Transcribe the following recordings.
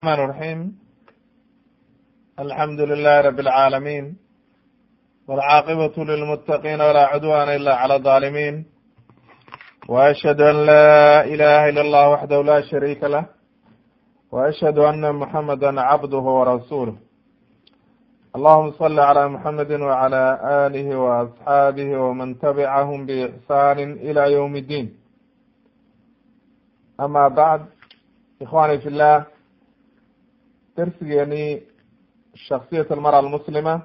الرحمن الرحيم الحمد لله رب العالمين والعاقبة للمتقين ولا عدوان إلا على الظالمين وأشهد أن لا إله إلا الله وحده لا شريك له وأشهد أن محمدا عبده ورسوله اللهم صل على محمد وعلى آله وأصحابه ومن تبعهم بإحسان إلى يوم الدين أما بعد إخواني في الله درسigeenii shaksiyat almara almuslima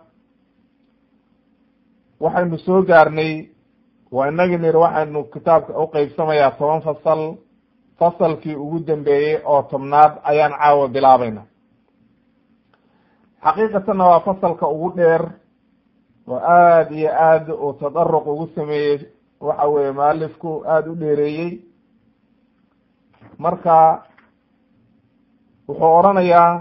waxaynu soo gaarnay waa inagii niri waxaynu kitaabka uqeybsamayaa toban fasal fasalkii ugu dambeeyey oo tobnaad ayaan caawa bilaabayna xaqiiqatanna waa fasalka ugu dheer oo aada iyo aad uu tadaruq ugu sameeyey waxa weye mualifku aada u dheereeyey marka wuxuu oranayaa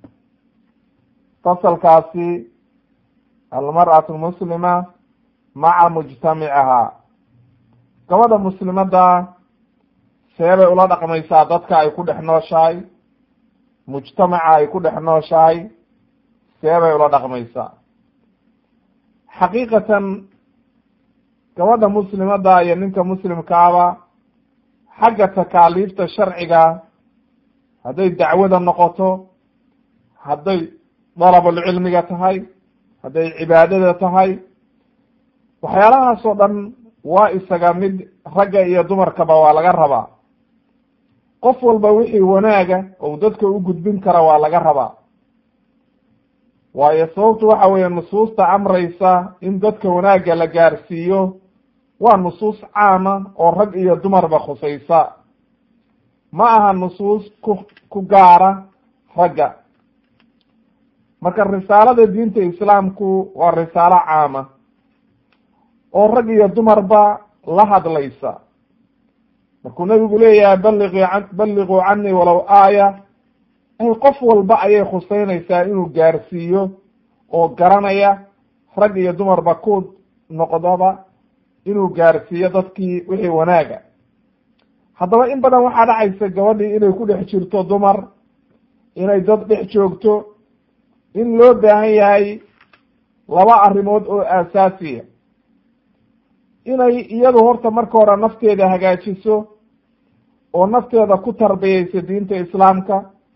fasalkaasi almar'atu muslima maca mujtamicahaa gabadha muslimadda seebay ula dhaqmaysaa dadka ay ku dhex nooshahay mujtamaca ay ku dhex nooshahay seebay ula dhaqmaysaa xaqiiqatan gabadha muslimadda iyo ninka muslimkaaba xagga takaaliifta sharciga hadday dacwada noqoto hadday dalabulcilmiga tahay hadday cibaadada tahay waxyaalahaas oo dhan waa isaga mid ragga iyo dumarkaba waa laga rabaa qof walba wixii wanaaga ou dadka u gudbin kara waa laga rabaa waayo sababtu waxa weeye nusuusta amraysa in dadka wanaagga la gaarsiiyo waa nusuus caama oo rag iyo dumarba khusaysa ma aha nusuus ku ku gaara ragga marka risaalada diinta islaamku waa risaalo caama oo rag iyo dumarba la hadlaysa markuu nabigu leeyahay balliqi balliquu canii walow aaya ay qof walba ayay khuseynaysaa inuu gaarsiiyo oo garanaya rag iyo dumarba ku noqdaba inuu gaarsiiyo dadkii wixii wanaaga haddaba in badan waxaa dhacaysa gabadhii inay ku dhex jirto dumar inay dad dhex joogto in loo baahan yahay laba arrimood oo aasaasiya inay iyadu horta marka hore nafteeda hagaajiso oo nafteeda ku tarbiyeyso diinta islaamka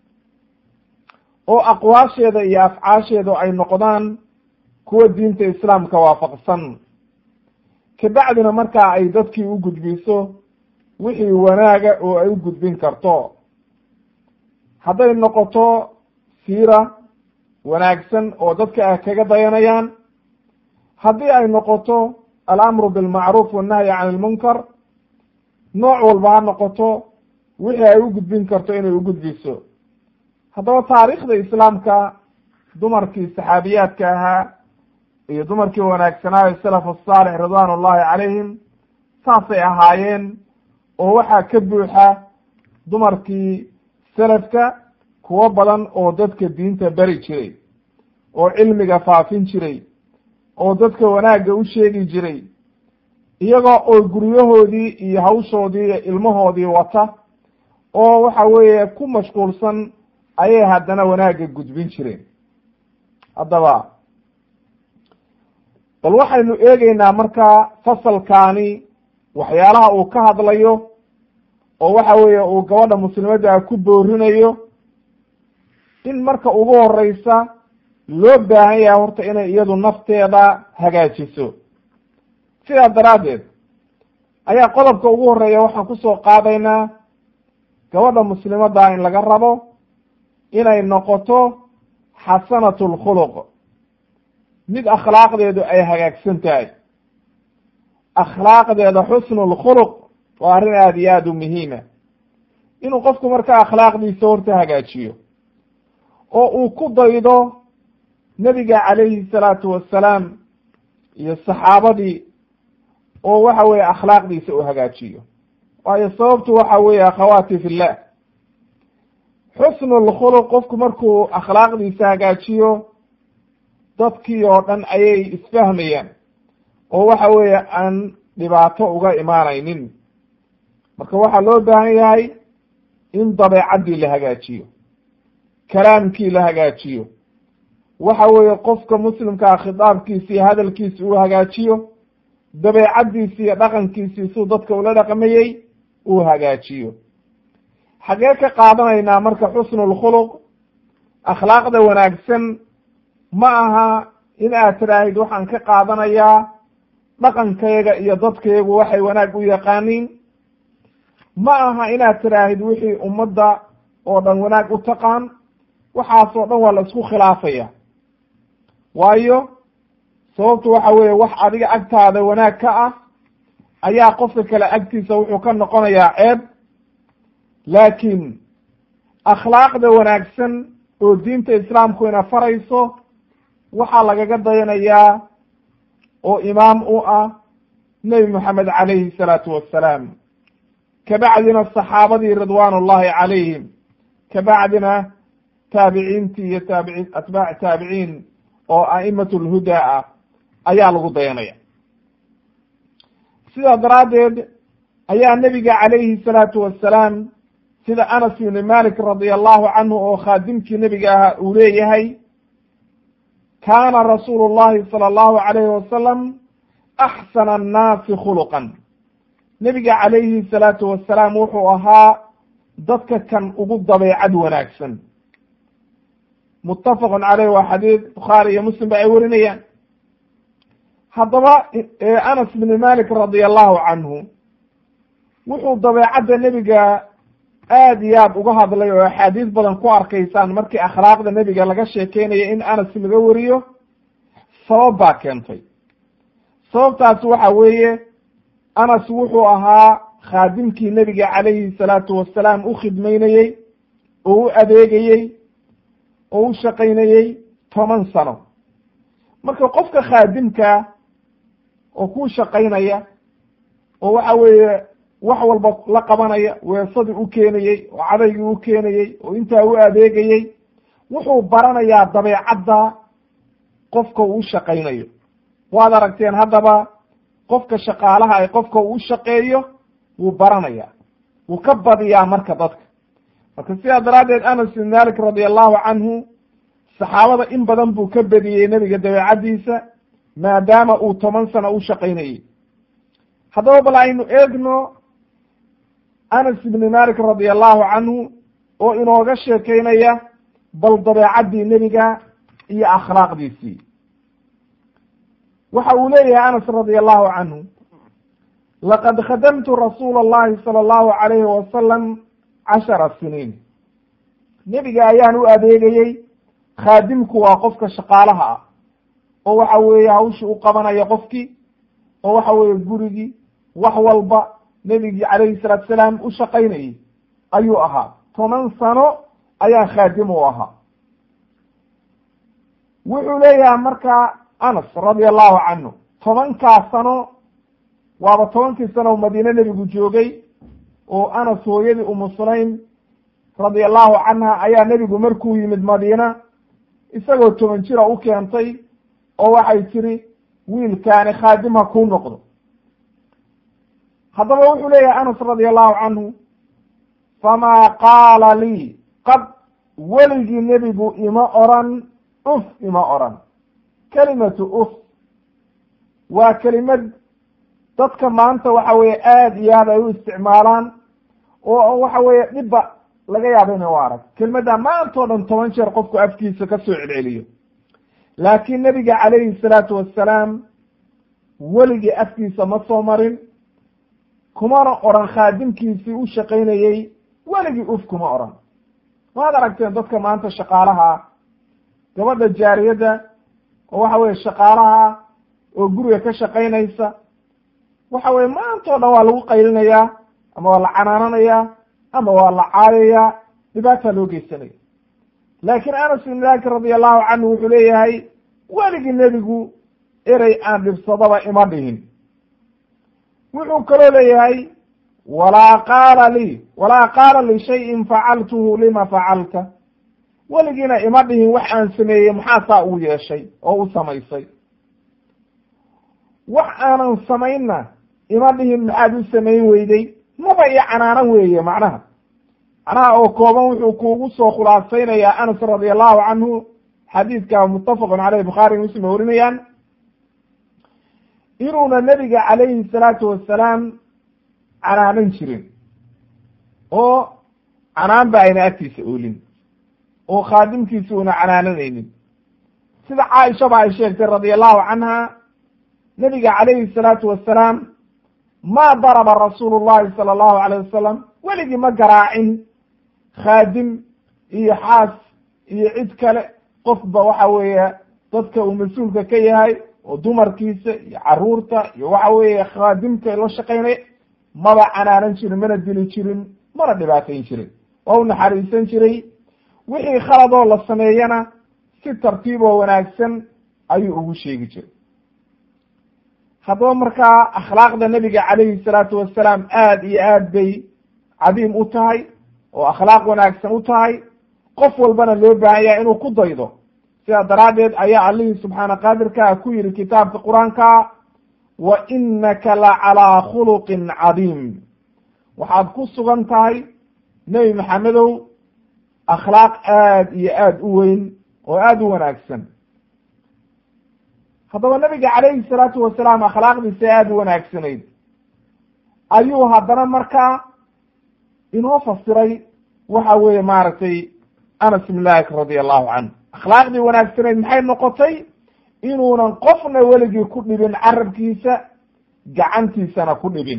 oo aqwaasheeda iyo afcaasheedu ay noqdaan kuwa diinta islaamka waafaqsan kabacdina markaa ay dadkii u gudbiso wixii wanaaga oo ay u gudbin karto hadday noqoto siira wanaagsan oo dadka ah kaga dayanayaan haddii ay noqoto alamru bilmacruuf wannahyi can ilmunkar nooc walba ha noqoto wixii ay u gudbin karto inay u gudbiso haddaba taariikhda islaamka dumarkii saxaabiyaadka ahaa iyo dumarkii wanaagsanaayo salaf asaalix ridwan ullahi calayhim saasay ahaayeen oo waxaa ka buuxa dumarkii selafka kuwo badan oo dadka diinta beri jiray oo cilmiga faafin jiray oo dadka wanaagga u sheegi jiray iyagoo oo guryahoodii iyo hawshoodii iyo ilmahoodii wata oo waxa weeye ku mashquulsan ayay haddana wanaagga gudbin jireen haddaba bal waxaynu eegeynaa markaa fasalkaani waxyaalaha uu ka hadlayo oo waxa weeye uu gabadha muslimadda ku boorinayo in marka ugu horeysa loo baahan yahay horta inay iyadu nafteeda hagaajiso sidaa daraaddeed ayaa qodobka ugu horeeya waxaan kusoo qaadaynaa gabadha muslimadda in laga rabo inay noqoto xasanatu lkhuluq mid akhlaaqdeedu ay hagaagsan tahay akhlaaqdeeda xusnu lkhuluq waa arrin aada iyo aada u muhiima inuu qofku marka akhlaaqdiisa horta hagaajiyo oo uu ku daydo nebiga calayhi salaatu wassalaam iyo saxaabadii oo waxa weeye akhlaaqdiisa uu hagaajiyo waayo sababtu waxa weeye akhawaati fillah xusnu lkhuluq qofku markuu akhlaaqdiisa hagaajiyo dadkii oo dhan ayay isfahmayaan oo waxa weeye aan dhibaato uga imaanaynin marka waxaa loo baahan yahay in dabeecaddii la hagaajiyo kalaamkii la hagaajiyo waxa weeye qofka muslimkaa khitaabkiisi iyo hadalkiisi uu hagaajiyo dabeecaddiisi iyo dhaqankiisii suu dadka ula dhaqmayey uu hagaajiyo xaggee ka qaadanaynaa marka xusnulkhuluq akhlaaqda wanaagsan ma aha in aad tiraahid waxaan ka qaadanayaa dhaqankayga iyo dadkaygu waxay wanaag u yaqaaniin ma aha inaad tiraahid wixii ummadda oo dhan wanaag u taqaan waxaasoo dhan waa la isku khilaafaya waayo sababtu waxa weeye wax adiga agtaada wanaag ka ah ayaa qofka kale agtiisa wuxuu ka noqonayaa ceeb laakiin akhlaaqda wanaagsan oo diinta islaamku ina farayso waxaa lagaga dayanayaa oo imaam u ah nebi moxamed calayhi salaatu wassalaam kabacdina saxaabadii ridwaan ullahi calayhim kabacdina taabiciintii iyo taabici atbaac taabiciin oo a'imatu lhudaa ah ayaa lagu dayanaya sidaa daraaddeed ayaa nebiga calayhi salaatu wassalaam sida anas ibni malik radia allahu canhu oo khaadimkii nebiga ahaa uu leeyahay kaana rasuulu llahi sala allahu alayhi wasalam axsana annaasi khuluqan nebiga calayhi salaatu wassalaam wuxuu ahaa dadka kan ugu dabeecad wanaagsan muttafaqun caleyh waa xadiid bukhaari iyo muslim ba ay warinayaan haddaba anas bni malik radia allahu canhu wuxuu dabeecadda nebiga aad iyo aad uga hadlay oo axaadiis badan ku arkaysaan markii akhlaaqda nebiga laga sheekeynaya in anas laga wariyo sabab baa keentay sababtaasi waxa weeye anas wuxuu ahaa khaadimkii nebiga calayhi salaatu wassalaam u khidmaynayey oo u adeegayey oo u shaqaynayey toban sano marka qofka khaadimka oo ku shaqaynaya oo waxa weeye wax walba la qabanaya weesadii u keenayey oo cadaygii u keenayey oo intaa u adeegayey wuxuu baranayaa dabeecadda qofka uu shaqaynayo waad aragteen haddaba qofka shaqaalaha ay qofka uu shaqeeyo wuu baranaya wuu ka badiyaa marka dadka marka sidaa daraaddeed anas bin malik radia allahu canhu saxaabada in badan buu ka bediyey nebiga dabeecaddiisa maadaama uu toban sano u shaqaynayey haddaba bal aynu eegno anas ibni malik radia allahu canhu oo inooga sheekeynaya bal dabeecaddii nebiga iyo akhlaaqdiisii waxa uu leeyahay anas radia allahu canhu laqad khadamtu rasuula allahi sala allahu alayhi wasalam cashara siniin nebiga ayaan u adeegayey khaadimku waa qofka shaqaalaha ah oo waxa weeye hawshii u qabanaya qofkii oo waxa weeye gurigii wax walba nebigii calayhi salaatu salaam u shaqaynayey ayuu ahaa toban sano ayaa khaadim u ahaa wuxuu leeyahay markaa anas radia allahu canhu tobankaa sano waaba tobankii sano o madiine nebigu joogay oo anas hooyadii umu sulaym radia allahu canha ayaa nebigu markuu yimid madiina isagoo toban jira u keentay oo waxay tiri wiilkaani khaadim ha kuu noqdo haddaba wuxuu leeyahay anas radia allahu canhu famaa qaala lii qad weligii nebigu ima oran uf ima oran kelimatu uf waa kelimad dadka maanta waxa weeye aad iyo aad ay u isticmaalaan oo waxa weeye dhibba laga yaabo ina u arag kelimadda maanta o dhan toban jeer qofku afkiisa ka soo celceliyo laakiin nebiga calayhi salaatu wassalaam weligii afkiisa ma soo marin kumana oran khaadimkiisii u shaqaynayey weligii uf kuma oran waad aragteen dadka maanta shaqaalaha gabadha jaariyadda oo waxa weye shaqaalaha oo guriga ka shaqaynaysa waxa weye maanta o dhan waa lagu qaylinayaa ama waa la canaananayaa ama waa la caayayaa dhibaataa loo geysanaya laakiin anas bin malik radia allahu canhu wuxuu leeyahay weligii nebigu erey aan dhibsadaba ima dhihin wuxuu kaloo leeyahay walaa qaala lii walaa qaala lishayin facaltuhu lima facalta weligiina ima dhihin wax aan sameeyey maxaa saa uu yeeshay oo u samaysay wax aanan samaynna ima dhihin maxaad u samayn weyday maba iyo canaanan weeye macnaha macnaha oo kooban wuxuu kuugu soo khulaasaynayaa anas radi allahu canhu xadiidka muttafaqun caleyh bukhaari muslim ay warinayaan inuuna nebiga calayhi salaatu wasalaam canaanan jirin oo canaan ba ayna agtiisa oolin oo khaadimkiisa una canaananaynin sida caaishaba ay sheegtay radi allahu canha nebiga calayhi salaatu wasalaam ma daraba rasuulu llahi sala allahu alayh wasalam weligii ma garaacin khaadim iyo xaas iyo cid kale qofba waxa weeye dadka uu mas-uulka ka yahay oo dumarkiisa iyo caruurta iyo waxa weeye khaadimka la shaqaynaya maba canaanan jirin mana dili jirin mana dhibaatayn jirin waa u naxariisan jiray wixii khaladoo la sameeyana si tartiib oo wanaagsan ayuu ugu sheegi jiray haddaba markaa akhlaaqda nebiga calayhi salaatu wasalaam aada iyo aad bay cadiim u tahay oo akhlaaq wanaagsan u tahay qof walbana loo baahan yahay inuu ku daydo sidaa daraaddeed ayaa allihii subxaana qaadirkaa ku yihi kitaabka qur-aanka wa inaka la calaa khuluqin cadiim waxaad ku sugan tahay nebi maxamedow akhlaaq aad iyo aad u weyn oo aada u wanaagsan haddaba nabiga calayhi salaatu wasalaam akhlaaqdiisa aada u wanaagsanayd ayuu haddana markaa inoo fasiray waxa weeye maaragtay anas ibn malik radi allahu canhu akhlaaqdii wanaagsanayd maxay noqotay inuunan qofna weligii ku dhibin carabkiisa gacantiisana ku dhibin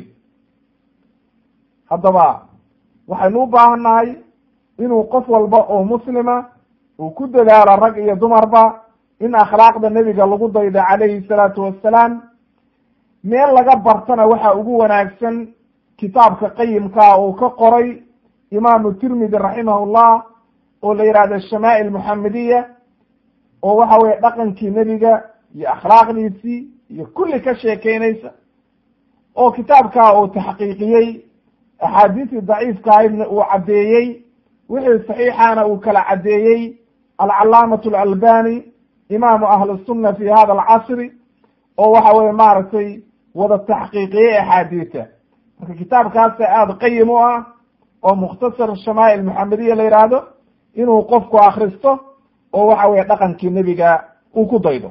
haddaba waxaynu u baahannahay inuu qof walba oo muslima uu ku dadaalo rag iyo dumarba in akhlaaqda nebiga lagu dayda calayhi salaatu wassalaam meel laga bartana waxa ugu wanaagsan kitaabka qayimkaa uu ka qoray imaamu tirmidi raximahullah oo la yihahdo shamaa'il muxamediya oo waxa weye dhaqankii nebiga iyo akhlaaqdiisii iyo kulli ka sheekeynaysa oo kitaabkaa uu taxqiiqiyey axaadiistii daciifka ahaydna uu caddeeyey wixii saxiixana uu kala caddeeyey alcalaamatu alalbani imaamu ahli sunna fi hada alcasri oo waxa weye maaragtay wada taxqiiqiyey axaadiisa marka kitaabkaasa aada qayim u ah oo mukhtasar shamaa'il muxamediya la yidhaahdo inuu qofku akristo oo waxa weye dhaqankii nebiga uu ku daydo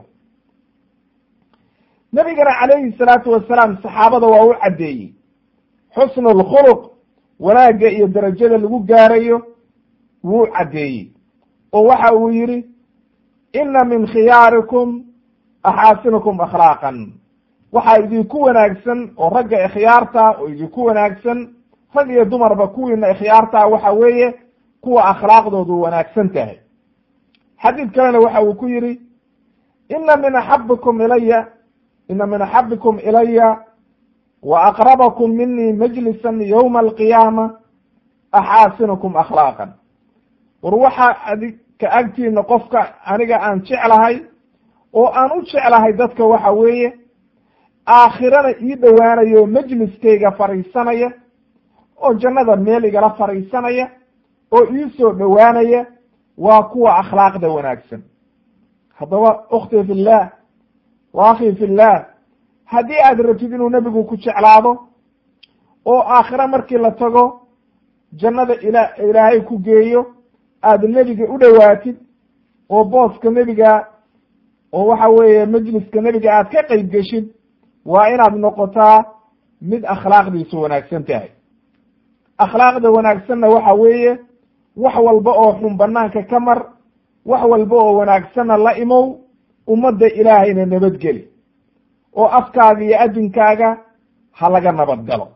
nebigana calayhi salaatu wasalaam saxaabada waa u caddeeyey xusnu lkhuluq wanaagga iyo derajada lagu gaarayo wuu caddeeyey oo waxa uu yihi ina min khiyaarikum axaasinukum akhlaaqan waxaa idinku wanaagsan oo ragga ikhyaarta oo idinku wanaagsan rag iyo dumarba kuwiina ikhyaarta waxa weeye kuwa akhlaaqdoodu wanaagsan tahay xadiid kalena waxa uu ku yihi ina min axabikum ilaya ina min axabikum ilaya wa aqrabakum minii majlisan yowma alqiyaama axaasinukum akhlaaqan war waxa adika agtiina qofka aniga aan jeclahay oo aan u jeclahay dadka waxa weeye aakhirana ii dhowaanayo majliskayga fadhiisanaya oo jannada meel igala fadhiisanaya oo ii soo dhowaanaya waa kuwa akhlaaqda wanaagsan haddaba ukhti fi llah wa akhi fi llah haddii aad rabtid inuu nebigu ku jeclaado oo aakhire markii la tago jannada ila ilaahay ku geeyo aada nebiga u dhowaatid oo booska nebiga oo waxa weeye majliska nebiga aad ka qeyb geshid waa inaad noqotaa mid akhlaaqdiisu wanaagsan tahay akhlaaqda wanaagsanna waxa weeye wax walba oo xun banaanka ka mar wax walba oo wanaagsanna la imow ummadda ilaahayna nabadgeli oo afkaaga iyo adinkaaga ha laga nabad galo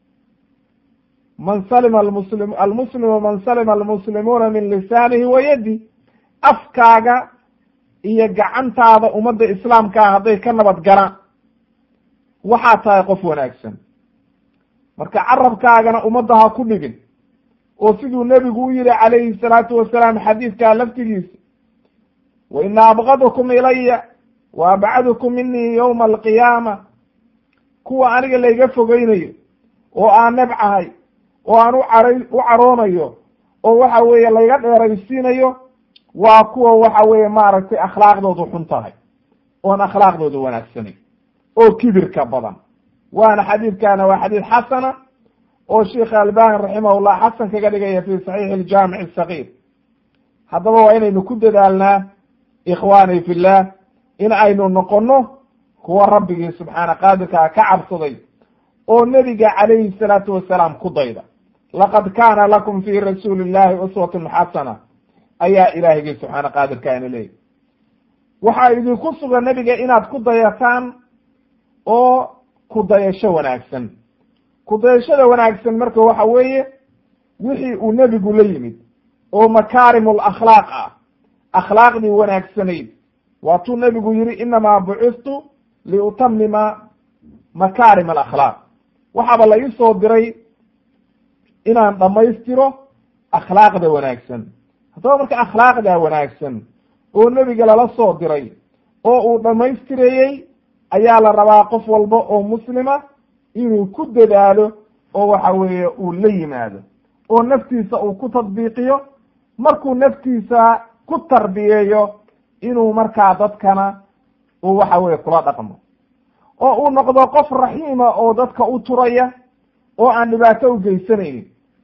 man salima almuslim almuslimu man salima almuslimuuna min lisaanihi wa yadi afkaaga iyo gacantaada ummadda islaamkaa hadday ka nabad galaan waxaa tahay qof wanaagsan marka carabkaagana ummadda ha ku dhibin oo siduu nebigu u yihi calayhi salaatu wasalaam xadiidkaa laftigiisa wa ina abgadukum ilaya wa abcadukum minii yowma alqiyaama kuwa aniga layga fogeynayo oo aan nebcahay oo aan u cara u caroonayo oo waxa weeye layga dheeraysiinayo waa kuwa waxa weeye maaragtay akhlaaqdoodu xun tahay oon akhlaaqdoodu wanaagsanayn oo kibirka badan waana xadiidkaana waa xadiid xasana oo sheikh albani raximahullah xasan kaga dhigaya fi saxiixi aljaamic asagiir haddaba waa inaynu ku dadaalnaa ikhwaani fillah in aynu noqono kuwa rabbigii subxaana qaadirkaa ka cabsaday oo nebiga calayhi salaatu wasalaam ku dayda laqad kaana lakum fi rasuuli illahi uswatun xasana ayaa ilaahigii subxaana qaadirka ina leeyahy waxaa idinku sugan nebiga inaad ku dayataan oo ku dayasho wanaagsan ku dayashada wanaagsan marka waxa weeye wixii uu nebigu la yimid oo makaarim lakhlaaq ah akhlaaqdii wanaagsanayd waatuu nebigu yihi inamaa bucistu liutamima makaarim alakhlaaq waxaaba la ii soo diray inaan dhammaystiro akhlaaqda wanaagsan haddaba marka akhlaaqda wanaagsan oo nebiga lala soo diray oo uu dhammaystireeyey ayaa la rabaa qof walba oo muslima inuu ku dadaalo oo waxa weeye uu la yimaado oo naftiisa uu ku tadbiiqiyo markuu naftiisa ku tarbiyeeyo inuu markaa dadkana uu waxa weye kula dhaqmo oo uu noqdo qof raxiima oo dadka u turaya oo aan dhibaato u geysanaynin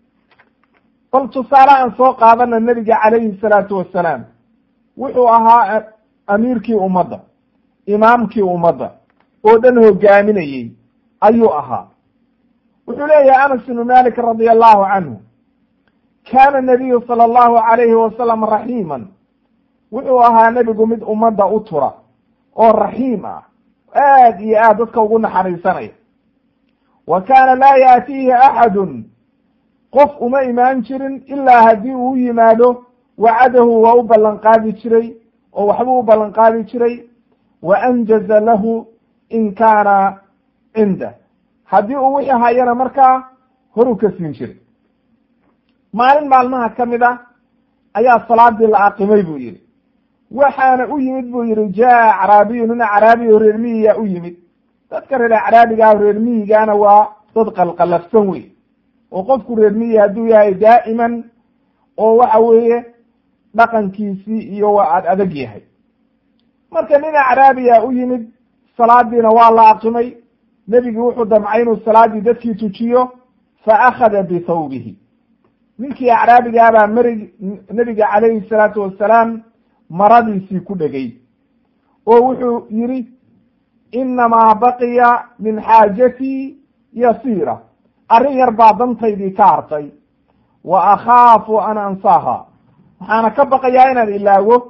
bal tusaale aan soo qaadana nebiga calayhi salaatu wasalaam wuxuu ahaa amiirkii ummadda imaamkii ummadda oo dhan hogaaminayey ayuu ahaa wuxuu leeyahay anas ibnu malik radia allahu canhu kaana nabiyu sala allahu alayhi wasalam raxiiman wuxuu ahaa nebigu mid ummadda u tura oo raxiim ah aad iyo aad dadka ugu naxariisanaya wa kaana laa yaatiihi axadun qof uma imaan jirin ilaa haddii uu yimaado wacadahu waa u ballan qaadi jiray oo waxbuu u ballan qaadi jiray wa anjaza lahu in kaana cindah haddii uu wixii hayana markaa horuu ka siin jiray maalin maalmaha ka mid ah ayaa salaadii la aqimay buu yihi waxaana u yimid buu yihi jaa acraabiyu nin acraabiyo reer miyiga u yimid dadka reer acraabigaa reer miyigaana waa dad qalqalafsan wey oo qofku reer miyi hadduu yahay daa'iman oo waxa weeye dhaqankiisii iyo waa ad adag yahay marka nin acraabiya u yimid salaadiina waa la aqimay nebigi wuxuu damcay inuu salaadii dadkii tujiyo fa akhada bithawbihi ninkii acraabigaabaa mari nebiga calayhi salaatu wasalaam maradiisii ku dhegay oo wuxuu yidhi inamaa baqiya min xaajatii yasiira arrin yar baa dantaydii ka hartay wa akhaafu an ansaaha waxaana ka baqayaa inaan ilaago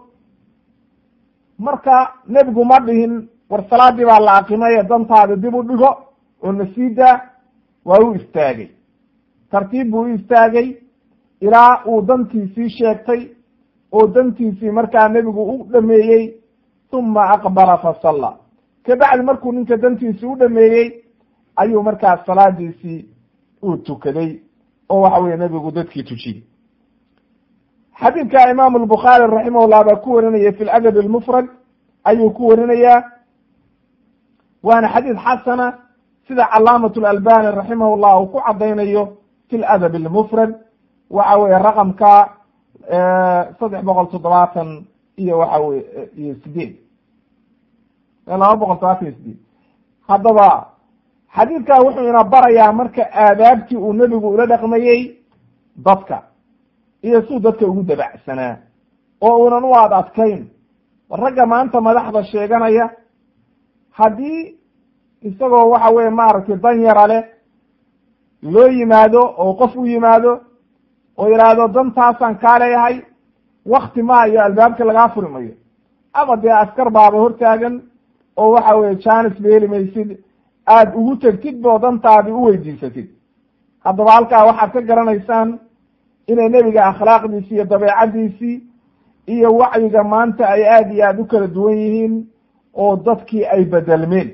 marka nebigu ma dhihin war salaadii baa la aqimay dantaada dib u dhigo oo nasiida waa u istaagay tartiib buu u istaagay ilaa uu dantiisii sheegtay oo dantiisii markaa nebigu u dhameeyey uma aqbala fasalla kabacdi markuu ninka dantiisii u dhameeyey ayuu markaa salaadiisii uu tukaday oo waxa weye nebigu dadkii tujiyey xadiidka imaamu albukhaari raximahullah baa ku warinaya fi ladab almufrad ayuu ku warinayaa waana xadiid xasana sida calaamat lalbani raximah llah uu ku cadaynayo fi ladab almufrad waxa weye raqamka saddex boqol toddobaatan iyo waxa weye iyo sideed laba boqol todobaatan iyo sideed haddaba xadiidkaa wuxuu ina barayaa marka aadaabtii uu nebigu ula dhaqmayey dadka iyo suu dadka ugu dabacsanaa oo unan u ad adkayn ragga maanta madaxda sheeganaya haddii isagoo waxa weye maaragtay dan yara leh loo yimaado oo qof u yimaado oo yidhaahdo dantaasaan kaa leeyahay wakti ma iyo albaabka lagaa furi mayo ama dee askar baaba hortaagan oo waxa weye janis ba heli maysid aada ugu tegtid boo dantaadi u weydiisatid haddaba halkaa waxaad ka garanaysaan inay nebiga akhlaaqdiisi iyo dabeecadiisii iyo wacyiga maanta ay aada iyo aada u kala duwan yihiin oo dadkii ay bedelmeen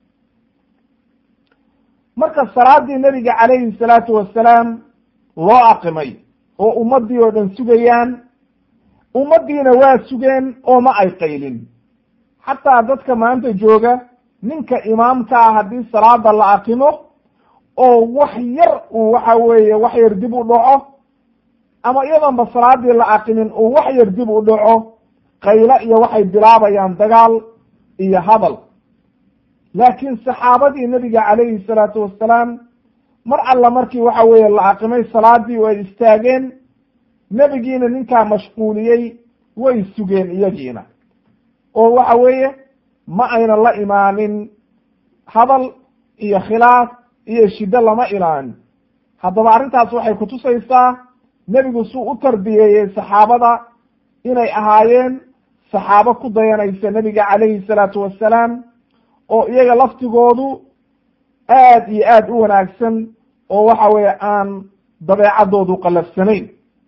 marka salaadii nebiga calayhi salaatu wasalaam loo aqimay oo ummaddii oo dhan sugayaan ummaddiina waa sugeen oo ma ay qaylin xataa dadka maanta jooga ninka imaamka ah haddii salaada la aqimo oo wax yar uu waxa weeye wax yar dib u dhaco ama iyadoonba salaadii la aqimin uu wax yar dib u dhaco qaylo iyo waxay bilaabayaan dagaal iyo hadal laakiin saxaabadii nebiga calayhi salaatu wasalaam mar alla markii waxa weeye la aqimay salaadii way istaageen nebigiina ninkaa mashquuliyey way sugeen iyagiina oo waxa weeye ma ayna la imaanin hadal iyo khilaaf iyo shiddo lama ilaanin haddaba arrintaas waxay kutusaysaa nebigu suu u tarbiyeeyey saxaabada inay ahaayeen saxaabo ku dayanaysa nebiga calayhi salaatu wassalaam oo iyaga laftigoodu aad iyo aad u wanaagsan oo waxa weeye aan dabeecaddoodu qallafsanayn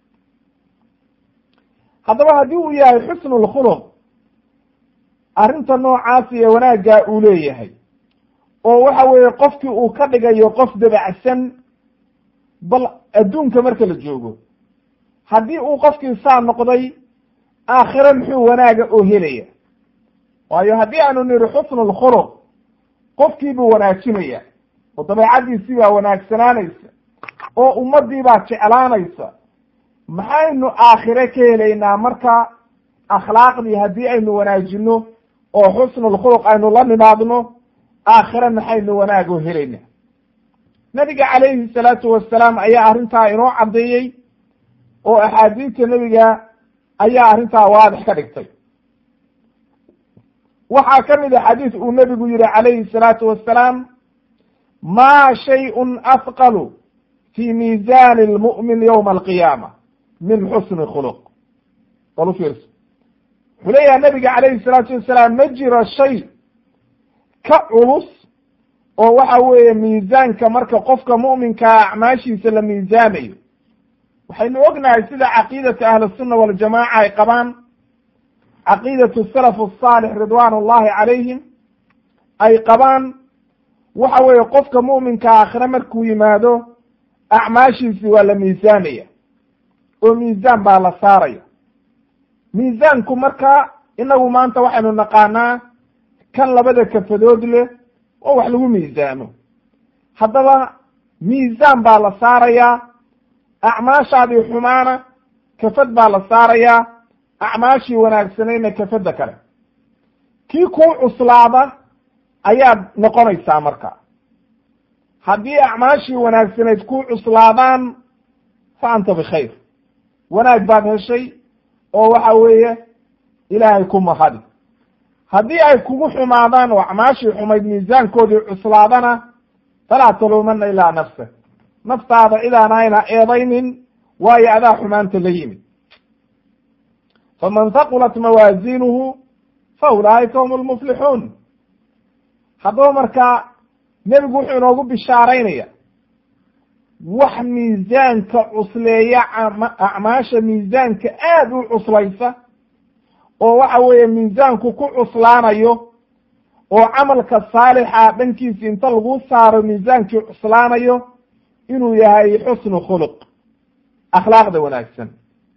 haddaba haddii uu yahay xusnu lkhuluq arrinta noocaasi ee wanaaggaa uu leeyahay oo waxa weeye qofkii uu ka dhigayo qof dabacsan bal adduunka marka la joogo haddii uu qofkii saa noqday aakhire muxuu wanaaga oo helaya waayo haddii aanu nidhi xusnu lkhuluq qofkii buu wanaajinaya oo dabeecaddiisii baa wanaagsanaanaysa oo ummaddii baa jeclaanaysa maxaynu aakhire ka helaynaa marka akhlaaqdii haddii aynu wanaajino oo xusnulkhuluq aynu la nimaadno aakhire maxaynu wanaagoo helaynaa nabiga calayhi salaatu wasalaam ayaa arrintaa inoo caddeeyey oo axaadiista nebiga ayaa arrintaa waadix ka dhigtay waxaa ka mid a xadiis uu nebigu yihi calayhi salaatu wasalaam maa shayun afqalu fi miisaani lmu'min yowma alqiyaama min xusni khuluq bal u fiirso wuxuu leeyahay nabiga calayhi salaatu wasalaam ma jiro shay ka culus oo waxa weeye miisaanka marka qofka mu'minkaa acmaashiisa la miisaamayo waxaynu ognahay sida caqiidata ahlisunna waljamaaca ay qabaan caqiidatu salaf asaalix ridwaan ullahi calayhim ay qabaan waxa weeye qofka mu'minka aakhire markuu yimaado acmaashiisi waa la miisaamaya oo miisaan baa la saaraya miisaanku marka inagu maanta waxaynu naqaanaa kan labada kafadood leh oo wax lagu miisaamo haddaba miisaan baa la saarayaa acmaashaadii xumaana kafad baa la saarayaa acmaashii wanaagsanayna kafadda kale kii kuu cuslaada ayaad noqonaysaa marka haddii acmaashii wanaagsanayd kuu cuslaadaan fa anta bikhayr wanaag baad heshay oo waxa weeye ilaahay ku mahadi haddii ay kugu xumaadaan oo acmaashii xumayd miisaankoodii cuslaadana falaa taluumana ilaa nafsak naftaada cidaan ayna eedaynin waayo adaa xumaanta la yimid faman haqulat mawaaziinuhu fa ulaa'ika hum lmuflixuun haddaba markaa nebigu wuxuu inoogu bishaaraynaya wax miisaanka cusleeya acmaasha miisaanka aad u cuslaysa oo waxa weeye miisaanku ku cuslaanayo oo camalka saalixa dhankiisi inta lagu saaro miisaankii cuslaanayo inuu yahay xusnu khuluq akhlaaqda wanaagsan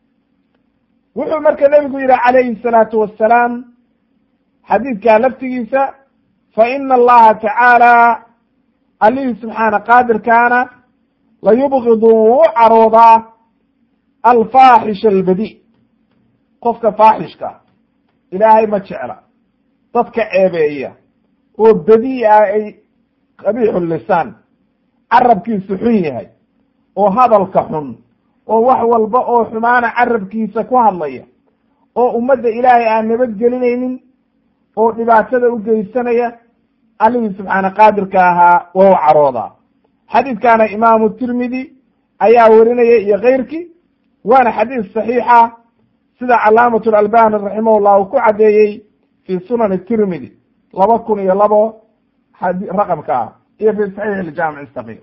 wuxuu marka nebigu yihi calayhi salaatu wassalaam xadiidkaa laftigiisa fa ina allaha tacaala allihii subxaana qaadirkaana la yubgidu wuu u caroodaa alfaaxisha albadi qofka faaxishka ilaahay ma jecla dadka ceebeeya oo badi ah ay qabiixu lisaan carabkiisu xun yahay oo hadalka xun oo wax walba oo xumaana carabkiisa ku hadlaya oo ummadda ilaahay aan nabadgelinaynin oo dhibaatada u geysanaya allihii subxaana qaadirka ahaa waa u caroodaa xadiidkaana imaamu tirmidi ayaa werinaya iyo keyrkii waana xadiis saxiixa sida calaamatu lalbani raximahullah uu ku caddeeyey fi sunani tirmidi laba kun iyo labo raqamka ah iyo fi saxiix iljaamic saqiir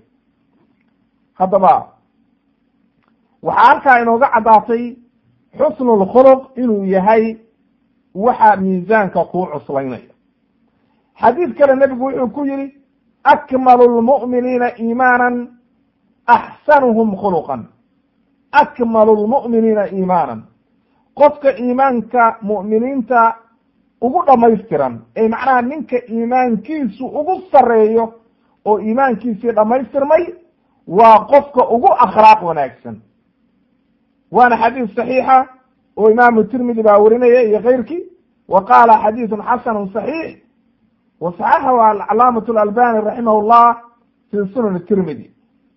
haddaba waxaa halkaa inooga caddaatay xusnu lkhuluq inuu yahay waxa miisaanka kuu cuslaynaya xadiid kale nebigu wuxuu ku yihi akmalu lmu'miniina iimaanan axsanuhum khuluqan akmalu lmu'miniina iimaanan qofka iimaanka mu'miniinta ugu dhamaystiran ee macnaha ninka iimaankiisu ugu sarreeyo oo iimaankiisii dhammaystirmay waa qofka ugu akhlaaq wanaagsan waana xadiis saxiixa oo imaamu tirmidi baa werinaya iyo keyrkii wa qaala xadiisun xasanu saxiix wa saxaxahu alcalaamatu alalbani raximah llah fi sunan tirmidi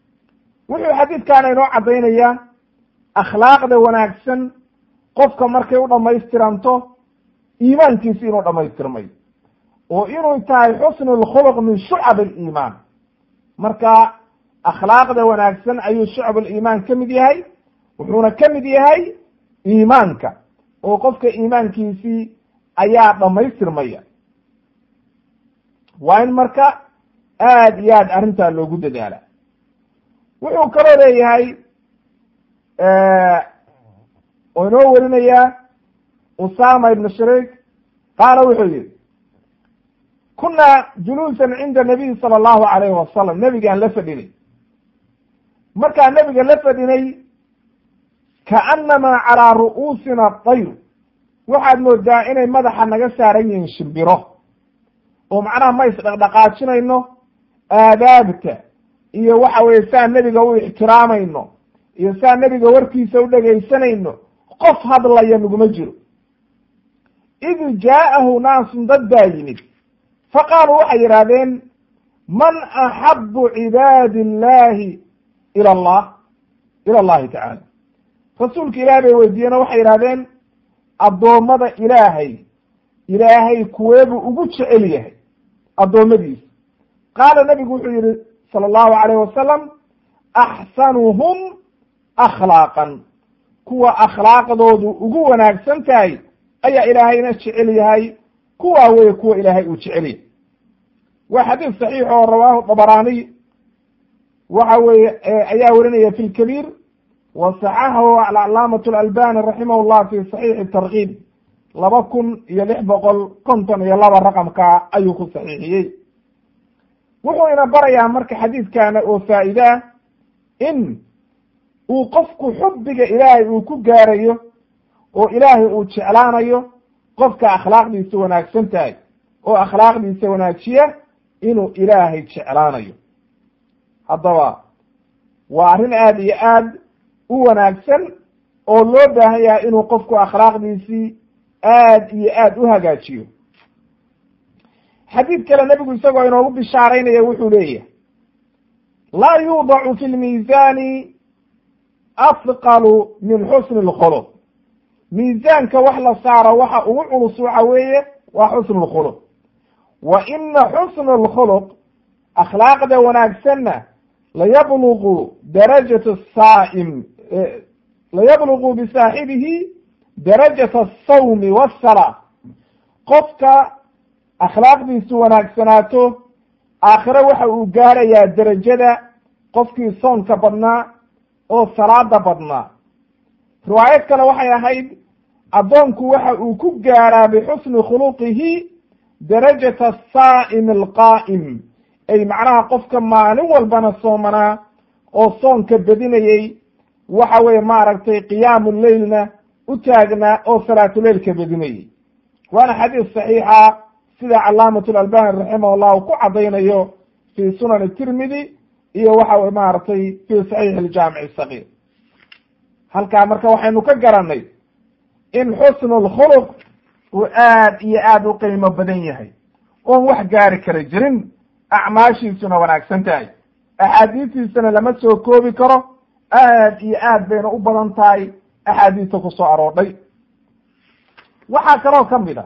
wuxuu xadiidkaana inoo caddaynayaa akhlaaqda wanaagsan qofka markay u dhammaystiranto iimaankiisi inuu dhammaystirmay oo inuu tahay xusnu lkhuluq min shucab aliimaan marka akhlaaqda wanaagsan ayuu shucab aliimaan ka mid yahay wuxuuna ka mid yahay iimaanka oo qofka iimaankiisii ayaa dhammaystirmaya waa in marka aad iyo aad arrintaa loogu dadaala wuxuu kaloo leeyahay oo inoo werinayaa usama ibn shariik qaala wuxuu yihi kunaa juluusan cinda nabiy sala allahu alayhi wasalam nebigaan la fadhinay markaan nebiga la fadhinay kaanamaa calaa ru'uusina dayr waxaad moodaa inay madaxa naga saaran yihiin shimbiro oo macnaha ma isdhaqdhaqaajinayno aadaabta iyo waxa weye saa nebiga u ixtiraamayno iyo saa nebiga warkiisa u dhegaysanayno qof hadlaya naguma jiro id jaa'ahu naasun dad baa yimid faqaaluu waxay yidhahdeen man axabu cibaadi illahi ila allah ila allahi tacaala rasuulka ilaah bay weydiiyeen oo waxay yidhahdeen addoommada ilaahay ilaahay kuweebuu ugu jecel yahay addoommadiisa qaala nebigu wuxuu yihi sala allahu alayh wasalam axsanuhum akhlaaqan kuwa akhlaaqdoodu ugu wanaagsan tahay ayaa ilaahayna jecel yahay kuwaa weye kuwa ilaahay uu jecel yahay waa xadiis saxiix oo rawaahu dabaraaniy waxa weeye ayaa werinaya fi lkabiir wa saxaxahu alcalaamat alalbani raximah llah fi saxiixi tarkiib laba kun iyo lix boqol konton iyo laba raqamka ayuu ku saxiixiyey wuxuu ina barayaa marka xadiidkana oo faa'iide ah in uu qofku xubbiga ilaahay uu ku gaarayo oo ilaahay uu jeclaanayo qofka akhlaaqdiisa wanaagsan tahay oo akhlaaqdiisa wanaajiya inuu ilaahay jeclaanayo haddaba waa arrin aada iyo aad u wanaagsan oo loo baahan yahay inuu qofku akhlaaqdiisii aad iyo aad u hagaajiyo xadiid kale nebigu isagoo inoogu bishaaraynaya wuxuu leeyahay laa yuudacu fi lmiisaani afqalu min xusni lkhuluq miisaanka wax la saaro waxa ugu culus waxa weeye waa xusnu lkhuluq wa ina xusna alkhuluq akhlaaqda wanaagsanna layablugu darajata saa'im layablugu bisaaxibihi darajata asawmi wasalaa qofka akhlaaqdiisu wanaagsanaato aakhire waxa uu gaarayaa derajada qofkii soonka badnaa oo salaada badnaa riwaayad kale waxay ahayd addoonku waxa uu ku gaaraa bixusni khuluqihi darajata asaa'im alqaa'im ay macnaha qofka maalin walbana soomanaa oo soonka bedinayey waxa weeye maaragtay qiyaamu leylna u taagnaa oo salaatuleylka bedinayey waana xadiis saxiixa sida calaamat lalbani raximah llah uu ku caddaynayo fi sunan tirmidi iyo waxa maaragtay fi saxiix aljaamic sagiir halkaa marka waxaynu ka garanay in xusnu lkhuluq uu aad iyo aad u qiimo badan yahay oon wax gaari kara jirin acmaashiisuna wanaagsan tahay axaadiistiisana lama soo koobi karo aad iyo aad bayna u badan tahay axaadiista ku soo aroodhay waxaa kaloo ka mid a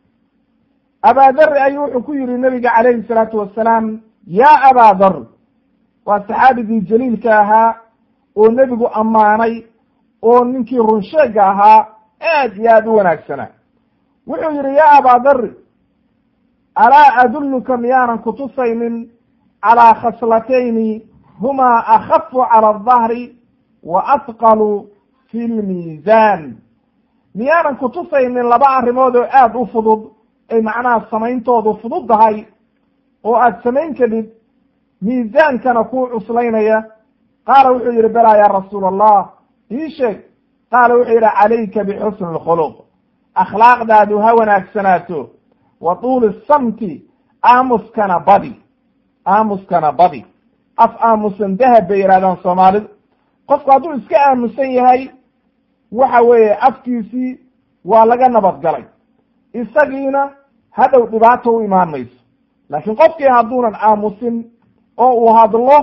abaadari ayuu wuxuu ku yihi nabiga calayhi salaatu wasalaam yaa abaadar waa saxaabigii jaliilka ahaa oo nebigu ammaanay oo ninkii runsheega ahaa aad iyo aad u wanaagsanaa wuxuu yihi yaa abaadari alaa adulluka miyaanan kutusaynin calaa khaslatayni humaa akhafu cala aldahri wa afqalu fi lmiisaan miyaanan kutusaynin laba arrimood oo aad u fudud ay macnaha samayntoodu fududdahay oo aad samayn kadhid miisaankana kuu cuslaynaya qaala wuxuu yihi belaa yaa rasuula allah ii sheeg qaala wuxuu yidhi calayka bixusni lkhuluq akhlaaqdaadu ha wanaagsanaato wa tuuli samti aamuskana badi aamuskana badi af aamusan dahab bay yidhahdaan soomaalidu qofku hadduu iska aamusan yahay waxa weeye afkiisii waa laga nabadgalay isagiina hadhow dhibaato u imaan mayso laakiin qofkii hadduunan aamusin oo uu hadlo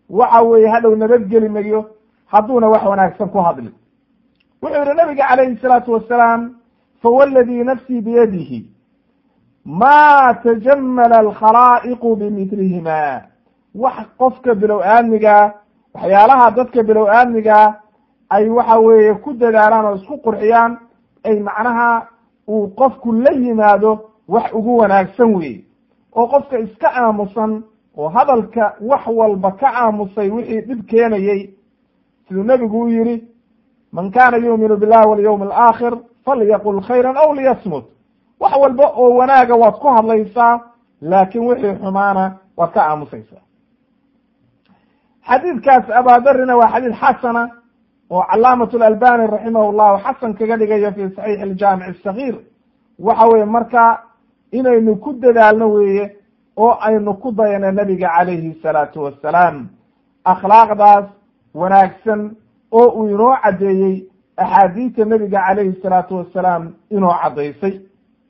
waxa weeye hadhow nabadgeli mayo hadduuna wax wanaagsan ku hadlin wuxuu yihi nabiga calayhi salaatu wasalaam fawalladii nafsii biyadihi ma tajamala alkhalaa'iqu bimidlihima wax qofka bilow aadmigaa waxyaalaha dadka bilow aadmigaa ay waxa weeye ku dadaalaan oo isku qurxiyaan ay macnaha uu qofku la yimaado wax ugu wanaagsan weeye oo qofka iska aamusan oo hadalka wax walba ka aamusay wixii dhib keenayey siduu nebigu u yidhi man kana yuuminu billahi walyawmi alaakhir falyaqul khayran aw liyasmut wax walba oo wanaaga waad ku hadlaysaa laakin wixii xumaana waad ka aamusaysaa xadiidkaas abaadarina waa xadiid xasana oo calaamat lalbani raximah llahu xasan kaga dhigayo fi saxiix aljaamic asagiir waxa weye marka inaynu ku dadaalno weeye oo aynu ku dayano nabiga calayhi salaatu wassalaam akhlaaqdaas wanaagsan oo uu inoo caddeeyey axaadiista nabiga calayhi salaatu wassalaam inoo caddaysay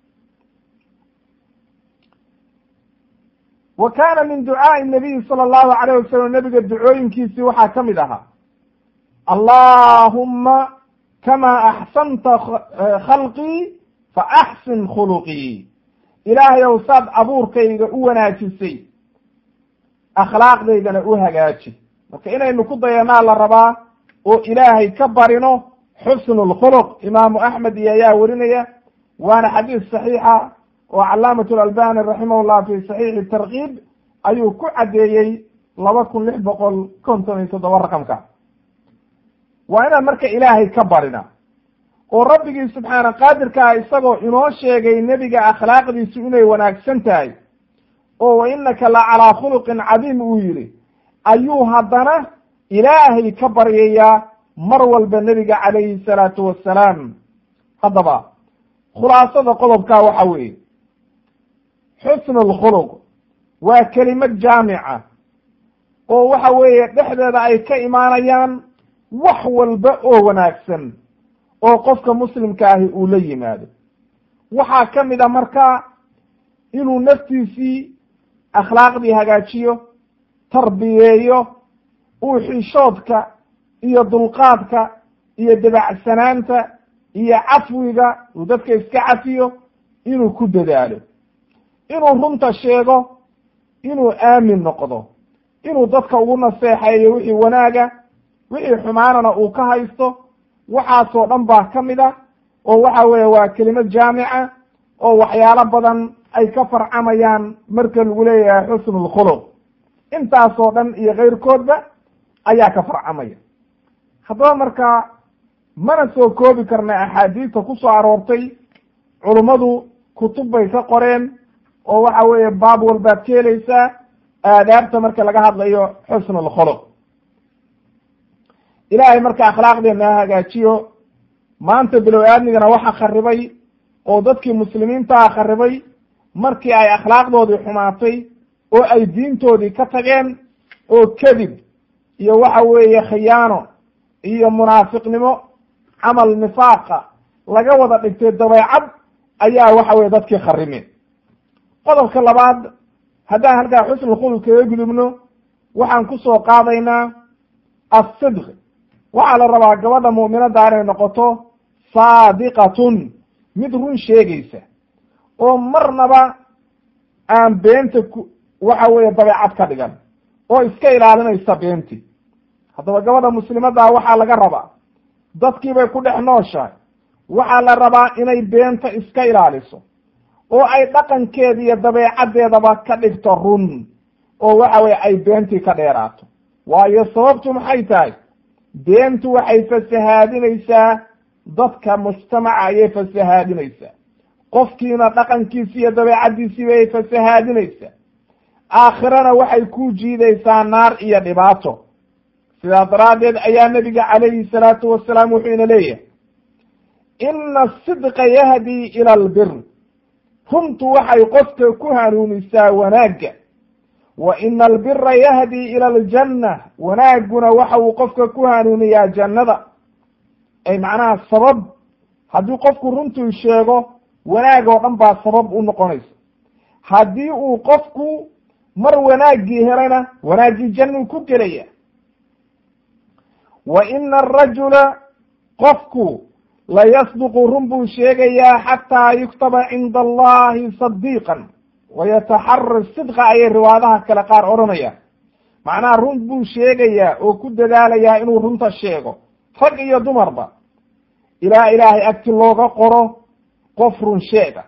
wa kaana min ducaai nabiyi sala allahu alayh wasalam nabiga ducooyinkiisii waxaa ka mid ahaa allahuma kama axsanta khalqii fa axsin khuluqii ilaahay ow saad abuurkayga u wanaajisay akhlaaqdaydana u hagaaji marka inaynu ku dayanaa la rabaa oo ilaahay ka barino xusnu lkhuluq imaamu axmed iyo ayaa werinaya waana xadiis saxiixa oo calaamat lalbani raximah llah fi saxiixi tarkiib ayuu ku caddeeyey laba kun lix boqol konton iyo toddoba raqamka waa inaan marka ilaahay ka barina oo rabbigii subxaana qaadirkaa isagoo inoo sheegay nebiga akhlaaqdiisu inay wanaagsan tahay oo wa innaka la calaa khuluqin cadiim uu yidhi ayuu haddana ilaahay ka baryayaa mar walba nebiga calayhi salaatu wassalaam haddaba khulaasada qodobkaa waxa weeye xusnu lkhuluq waa kelimad jaamica oo waxa weeye dhexdeeda ay ka imaanayaan wax walba oo wanaagsan oo qofka muslimka ahi uu la yimaado waxaa ka mid a marka inuu naftiisii akhlaaqdii hagaajiyo tarbiyeeyo uu xishoodka iyo dulqaadka iyo dabacsanaanta iyo cafwiga uu dadka iska cafiyo inuu ku dadaalo inuu runta sheego inuu aamin noqdo inuu dadka ugu naseexeeyo wixii wanaaga wixii xumaanana uu ka haysto waxaasoo dhan baa ka mid a oo waxa weeye waa kelimad jaamica oo waxyaalo badan ay ka farcamayaan marka lagu leeyahay xusnu lkhuluq intaasoo dhan iyo keyrkoodba ayaa ka farcamaya haddaba marka mana soo koobi karna axaadiista ku soo aroortay culummadu kutub bay ka qoreen oo waxa weeye baab walbaad ka helaysaa aadaabta marka laga hadlayo xusnu lkhuluq ilaahay marka akhlaaqdeena ha hagaajiyo maanta bilow aadmigana waxa kharibay oo dadkii muslimiintaha kharibay markii ay akhlaaqdoodii xumaatay oo ay diintoodii ka tageen oo kadib iyo waxa weeye khiyaano iyo munaafiqnimo camal nifaaqa laga wada dhigtay dabeecad ayaa waxa weye dadkii kharimeen qodobka labaad haddaan halkaa xusnu khuluq kaga gudubno waxaan kusoo qaadaynaa asidq waxaa la rabaa gabadha mu'minadda inay noqoto saadiqatun mid run sheegaysa oo marnaba aan beenta ku waxa weeye dabeecad ka dhigan oo iska ilaalinaysa beenti haddaba gabadha muslimaddaa waxaa laga rabaa dadkii bay ku dhex nooshahay waxaa la rabaa inay beenta iska ilaaliso oo ay dhaqankeeda iyo dabeecaddeedaba ka dhigto run oo waxa weye ay beentii ka dheeraato waayo sababtu maxay tahay beentu waxay fasahaadinaysaa dadka mujtamaca ayay fasahaadinaysaa qofkiina dhaqankiisi iyo dabeecaddiisii bay fasahaadinaysaa aakhirana waxay ku jiidaysaa naar iyo dhibaato sidaa daraaddeed ayaa nebiga calayhi salaatu wasalaam wuxuu ina leeyahay ina asidqa yahdii ila albir runtu waxay qofka ku hanuunisaa wanaagga wa ina albira yahdii ila aljanna wanaagguna waxa uu qofka ku hanuuniyaa jannada ay macnaha sabab haddii qofku runtuu sheego wanaag oo dhan baa sabab u noqonaysa haddii uu qofku mar wanaaggii helana wanaaggii jannuu ku gelaya wa ina arajula qofku la yasduqu run buu sheegayaa xataa yuktaba cinda allahi sadiiqan wayataxara sidqa ayay riwaadaha kale qaar odhanaya macnaha run buu sheegayaa oo ku dadaalayaa inuu runta sheego rag iyo dumarba ilaa ilaahay agti looga qoro qof run sheega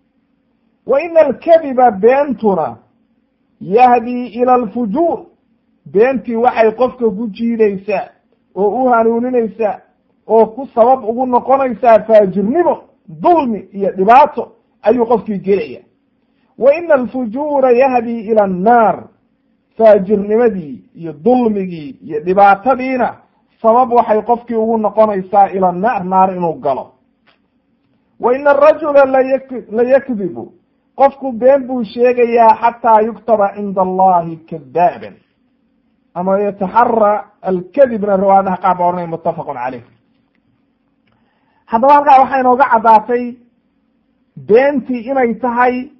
wa ina alkadiba beentuna yahdii ila alfujuur beentii waxay qofka ku jiidaysaa oo u hanuuninaysaa oo ku sabab ugu noqonaysaa faajirnimo dulmi iyo dhibaato ayuu qofkii gelaya wa ina alfujuura yahdii ila annaar faajirnimadii iyo dulmigii iyo dhibaatadiina sabab waxay qofkii ugu noqonaysaa ila naar naar inuu galo wa ina arajula layak layakdibu qofku been buu sheegayaa xataa yuktaba cinda allahi kadaaban ama yataxara alkadibna riwaayadaha qaar ba ohanaya muttafaqun caleyh haddaba halkaa waxaa inooga caddaatay beentii inay tahay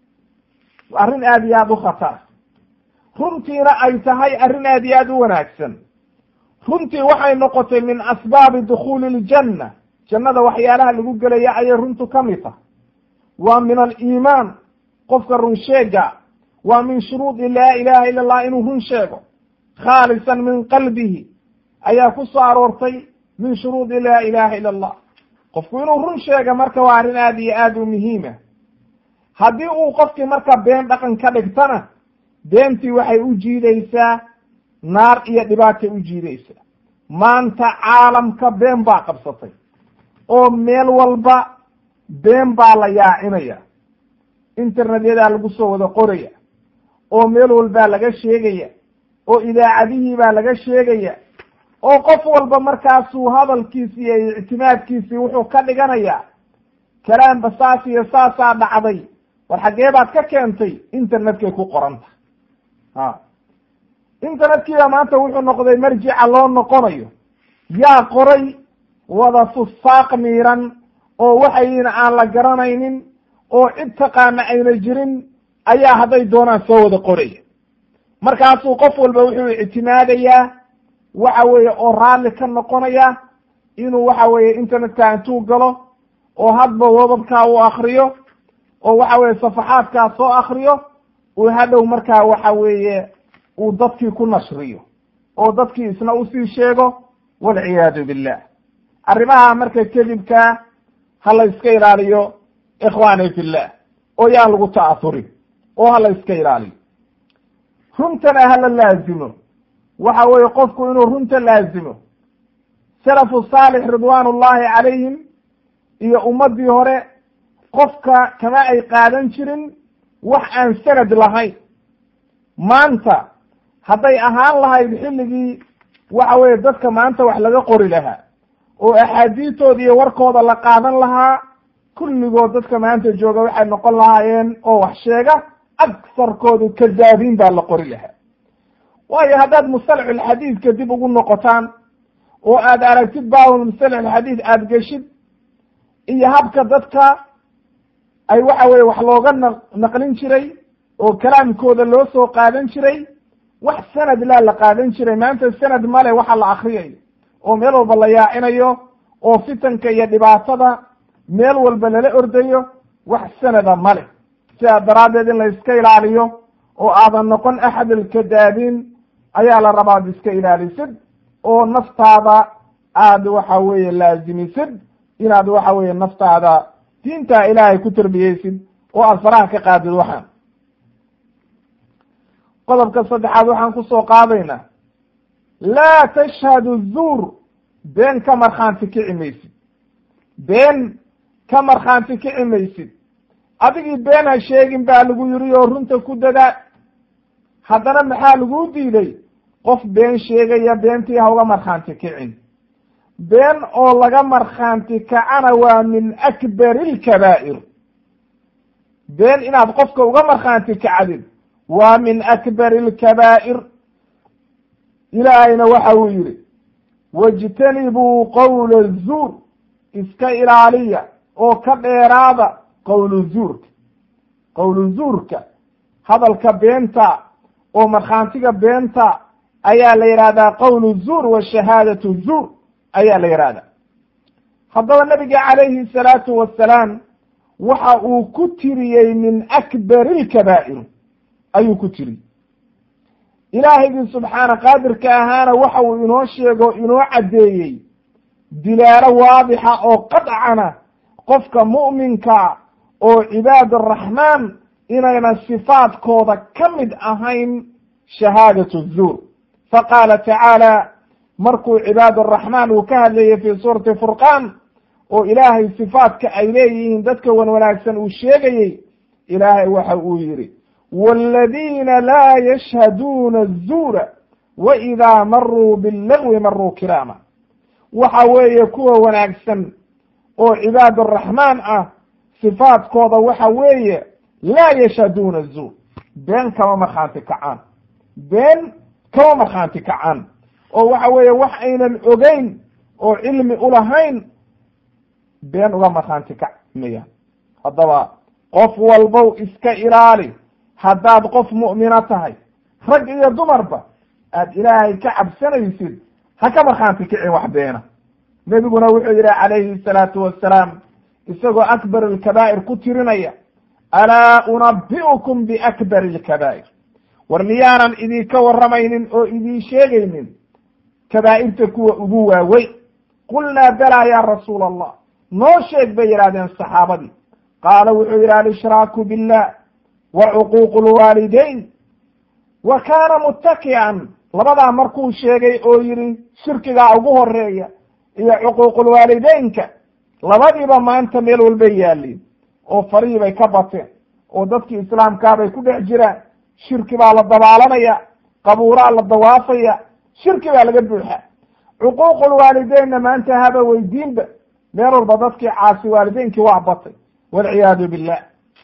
arrin aada iyo aada u khatar runtiina ay tahay arrin aada iyo aada u wanaagsan runtii waxay noqotay min asbaabi dukhuuli iljanna jannada waxyaalaha lagu gelaya ayay runtu ka mid tahay waa min aliimaan qofka run sheega waa min shuruudi laa ilaha ila allah inuu run sheego khaalisan min qalbihi ayaa ku soo aroortay min shuruudi laa ilaha ila allah qofku inuu run sheega marka waa arrin aada iyo aada u muhiima haddii uu qofkii marka been dhaqan ka dhigtana beentii waxay u jiidaysaa naar iyo dhibaatay u jiidaysaa maanta caalamka been baa qabsatay oo meel walba been baa la yaacinaya internetyadaa lagu soo wada qoraya oo meel walbaa laga sheegaya oo idaacadihii baa laga sheegaya oo qof walba markaasuu hadalkiisi iyo ictimaadkiisii wuxuu ka dhiganayaa kalaamba saas iyo saasaa dhacday war xaggee baad ka keentay internetkay ku qoranta ha internetkiiba maanta wuxuu noqday marjica loo noqonayo yaa qoray wada fusaaq miiran oo waxayna aan la garanaynin oo cid taqaana ayna jirin ayaa hadday doonaan soo wada qoraya markaasuu qof walba wuxuu ictimaadayaa waxa weeye oo raalli ka noqonaya inuu waxa weeye internetka intuu galo oo hadba wababkaa uu akriyo oo waxa weeye safaxaadkaa soo akriyo uu hadhow markaa waxa weeye uu dadkii ku nashriyo oo dadkii isna usii sheego walciyaadu billah arrimaha marka kadibkaa ha la iska ilaaliyo ikhwaani fillah oo yaan lagu ta'asurin oo ha la iska ilaaliyo runtana hala laazimo waxa weeye qofku inuu runta laazimo salafu saalix ridwaan ullahi calayhim iyo ummaddii hore qofka kama ay qaadan jirin wax aan sanad lahayn maanta hadday ahaan lahayd xilligii waxa weeye dadka maanta wax laga qori lahaa oo axaadiistooda iyo warkooda la qaadan lahaa kulligood dadka maanta jooga waxay noqon lahaayeen oo wax sheega agsarkoodu kadaabiin baa la qori lahaa waayo haddaad mustalaxulxadiidka dib ugu noqotaan oo aad aragtid baabul mustalaxulxadiid aada geshid iyo habka dadka ay waxa weye wax looga na naqlin jiray oo kalaamkooda loo soo qaadan jiray wax sanad laa la qaadan jiray maanta sanad male waxa la akriyayo oo meel walba la yaacinayo oo fitanka iyo dhibaatada meel walba lala ordayo wax sanada male sidaa daraaddeed in la iska ilaaliyo oo aadan noqon axad alkadaabiin ayaa la rabaa ad iska ilaalisid oo naftaada aad waxa weeye laazimisid inaad waxa weeye naftaada diintaa ilaahay ku tarbiyeysid oo aad faraha ka qaadid waxaan qodobka saddexaad waxaan kusoo qaadaynaa laa tashhadu zuur been ka markhaanti kici maysid been ka markhaanti kici maysid adigii been ha sheegin baa lagu yiri oo runta ku dadaa haddana maxaa laguu diiday qof been sheegaya beentii ha uga markhaanti kicin been oo laga markhaanti kacana waa min akbari ilkabaa'ir been inaad qofka uga markhaanti kacdid waa min akbari ilkabaa'ir ilaahayna waxa uu yidhi wajtanibuu qowla zuur iska ilaaliya oo ka dheeraada qowlu zuurka qowlu zuurka hadalka beenta oo markhaantiga beenta ayaa la yidhahdaa qowlu zuur wa shahaadatu zuur ayaa la yidhahdaa haddaba nabiga calayhi salaatu wasalaam waxa uu ku tiriyey min akbari ilkabaa'ir ayuu ku tiriyey ilaahaygii subxaana qaadirka ahaana waxa uu inoo sheego inoo caddeeyey dilaalo waadixa oo qadcana qofka mu'minka oo cibaad araxmaan inaynan sifaadkooda ka mid ahayn shahaadatu zuur faqaala tacaala markuu cibaad araxmaan uu ka hadlayay fii suurati furqaan oo ilaahay sifaadka ay leeyihiin dadka wan wanaagsan uu sheegayey ilaahay waxa uu yidhi waaladiina laa yashhaduuna azuura wa idaa maruu billagwi maruu kiraama waxa weeye kuwa wanaagsan oo cibaad araxmaan ah sifaadkooda waxa weeye laa yashhaduuna zuur been kama markhaanti kacaan been kama markhaanti kacaan oo waxa weeye wax aynan ogeyn oo cilmi ulahayn been uga markhaanti kacmaya haddaba qof walbow iska ilaali haddaad qof mu'mino tahay rag iyo dumarba aad ilaahay ka cabsanaysid ha ka markhaanti kicin wax beena nebiguna wuxuu yidhi calayhi salaatu wassalaam isagoo akbar alkabaa'ir ku tirinaya alaa unabi'ukum biakbari alkabaa'ir war miyaanan idinka warramaynin oo idiin sheegaynin kabaa'irta kuwa ugu waaweyn qulnaa balaa ya rasuula allah noo sheeg bay yidhahdeen saxaabadii qaala wuxuu yidhi alshraaku billah wa cuquuqu lwaalidayn wa kaana muttaki'an labadaa markuu sheegay oo yidhi shirkigaa ugu horeeya iyo cuquuqulwaalideynka labadiiba maanta meel walbay yaalliin oo farihii bay ka bateen oo dadkii islaamkaabay ku dhex jiraan shirki baa la dabaalanaya qabuuraa la dawaafaya shirki baa laga buuxa cuquuqulwaalideynna maanta haba weydiinba meel walba dadkii caasi waalideynkii waa batay walciyaadu billah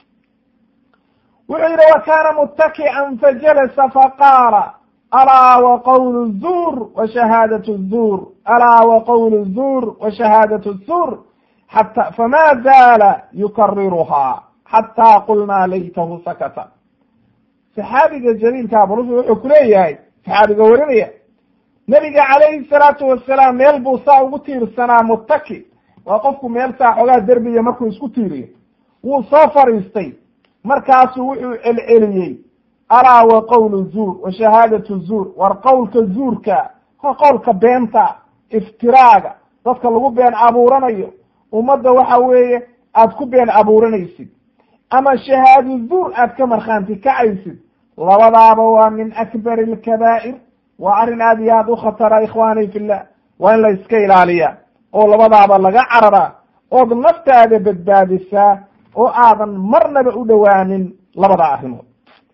wuxuu yidhi wa kaana muttaki'an fajalasa faqaala alaa wa qowlu zuur wa shahaadatu zuur alaa wa qowlu zuur wa shahaadatu zuur xata fama zaala yukariruhaa xataa qulnaa laytahu sakata saxaabiga jaliilka abulus wuxuu ku leeyahay saxaabiga warinaya nebiga calayhi salaatu wasalaam meel buu saa ugu tiirsanaa muttaki waa qofku meel saa xoogaa derbiya markuu isku tiiriyo wuu soo fadhiistay markaasuu wuxuu celceliyey alaa wa qowlu zuur wa shahaadatu zuur war qowlka zuurka waa qowlka beenta iftiraaga dadka lagu been abuuranayo ummadda waxa weeye aad ku been abuuranaysid ama shahaado zuur aad ka markhaanti kacaysid labadaaba waa min akbari alkabaa'ir waa arrin aad iyo aad u khatara ikhwaani fillah waa in la iska ilaaliyaa oo labadaaba laga cararaa ood naftaada badbaadisaa oo aadan marnaba u dhowaanin labada arrimood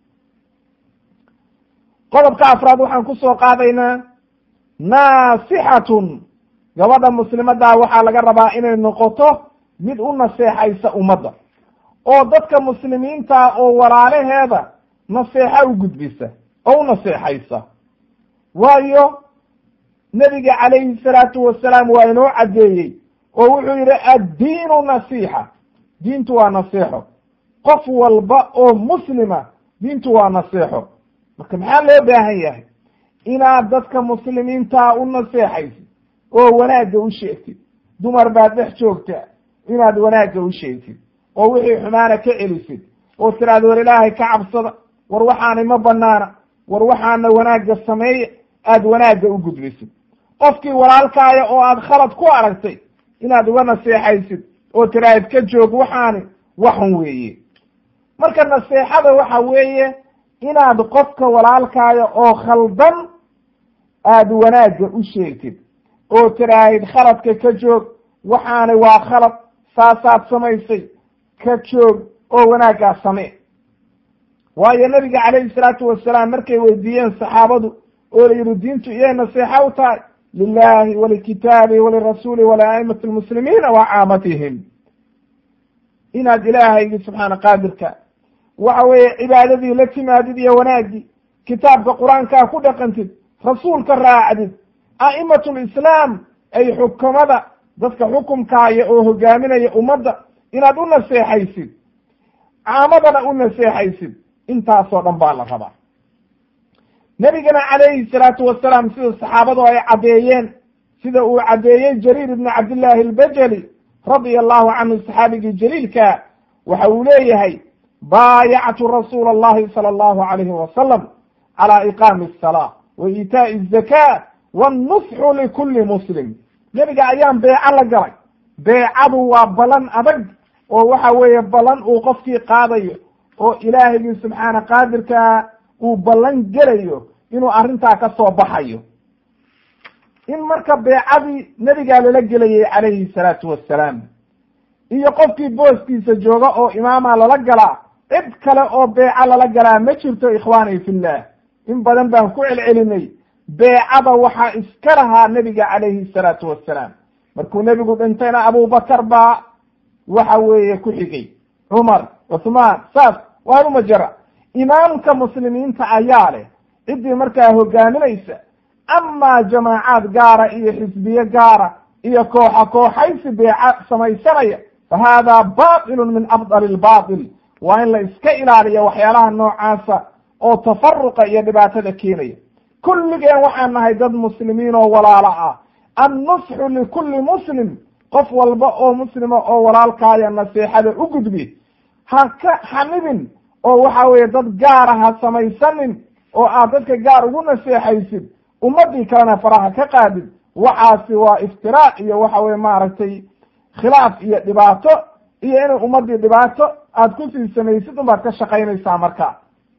qodobka afraad waxaan ku soo qaadaynaa naasixatun gabadha muslimaddaa waxaa laga rabaa inay noqoto mid u naseexaysa ummadda oo dadka muslimiinta oo walaalaheeda naseexo u gudbisa oo u naseexaysa waayo nebiga calayhi salaatu wasalaam waa inoo caddeeyey oo wuxuu yidhi addiinu nasiixa diintu waa naseexo qof walba oo muslima diintu waa naseexo marka maxaa loo baahan yahay inaad dadka muslimiintaa u naseexaysid oo wanaagga u sheegtid dumar baad dhex joogtaa inaad wanaagga u sheegtid oo wixii xumaana ka celisid oo tiraada war ilaahay ka cabsada war waxaanay ma banaana war waxaana wanaagga sameeya aada wanaagga u gudbisid qofkii walaalkaaya oo aad khalad ku aragtay inaad uga naseexaysid oo tiraahid ka joog waxaani waxun weeye marka naseexada waxa weeye inaad qofka walaalkaaya oo khaldan aada wanaagga u sheegtid oo tiraahid khaladka ka joog waxaani waa khalad saasaad samaysay ka joog oo wanaaggaa samee waayo nabiga calayhi salaatu wasalaam markay weydiiyeen saxaabadu oo la yidhi diintu iyay naseexa u tahay lilahi walikitaabi walirasuuli waliaimati lmuslimiina wa caamatihim inaad ilaahaygi subxaana qaadirka waxa weeye cibaadadii la timaadid iyo wanaaggii kitaabka qur-aankaa ku dhaqantid rasuulka raacdid a'imatu lislaam ay xukumada dadka xukumkaaya oo hogaaminaya ummadda inaad u naseexaysid caamadana u naseexaysid intaasoo dhan baa la rabaa nebigana calayhi salaatu wasalaam sida saxaabadu ay caddeeyeen sida uu caddeeyey jariir ibni cabdillaahi albajali radia allahu canhu saxaabigii jaliilka waxa uu leeyahay baayactu rasuula allahi sala allahu alayhi wasalam cala iqaami asalaa wa iitaa'i azaka wannusxu likulli muslim nebiga ayaan beeco la galay beecadu waa ballan adag oo waxa weeye ballan uu qofkii qaadayo oo ilaahigii subxaana qaadirkaa uu ballan gelayo inuu arrintaa ka soo baxayo in marka beecadii nebigaa lala gelayay calayhi salaatu wassalaam iyo qofkii booskiisa jooga oo imaama lala galaa cid kale oo beeco lala galaa ma jirto ikhwaani fillah in badan baan ku celcelinay beecada waxaa iska lahaa nebiga calayhi salaatu wassalaam markuu nebigu dhintayna abubakar baa waxa weeye ku xigay cumar cuthmaan saas waanuma jara imaamka muslimiinta ayaa leh ciddii markaa hogaaminaysa amaa jamaacaad gaara iyo xisbiye gaara iyo kooxa kooxaysi beeca samaysanaya fa haadaa batilun min afdali lbatil waa in la iska ilaaliyo waxyaalaha noocaasa oo tafaruqa iyo dhibaatada keenaya kulligeen waxaan nahay dad muslimiin oo walaalo ah annusxu likulli muslim qof walba oo muslima oo walaalkaaya nasiixada u gudbi ha ka xanibin oo waxa weeye dad gaara ha samaysanin oo aad dadka gaar ugu naseexaysid ummadii kalena faraha ka qaadid waxaasi waa iftiraac iyo waxa weye maaragtay khilaaf iyo dhibaato iyo inay ummadii dhibaato aad kusii samaysid unbaad ka shaqaynaysaa marka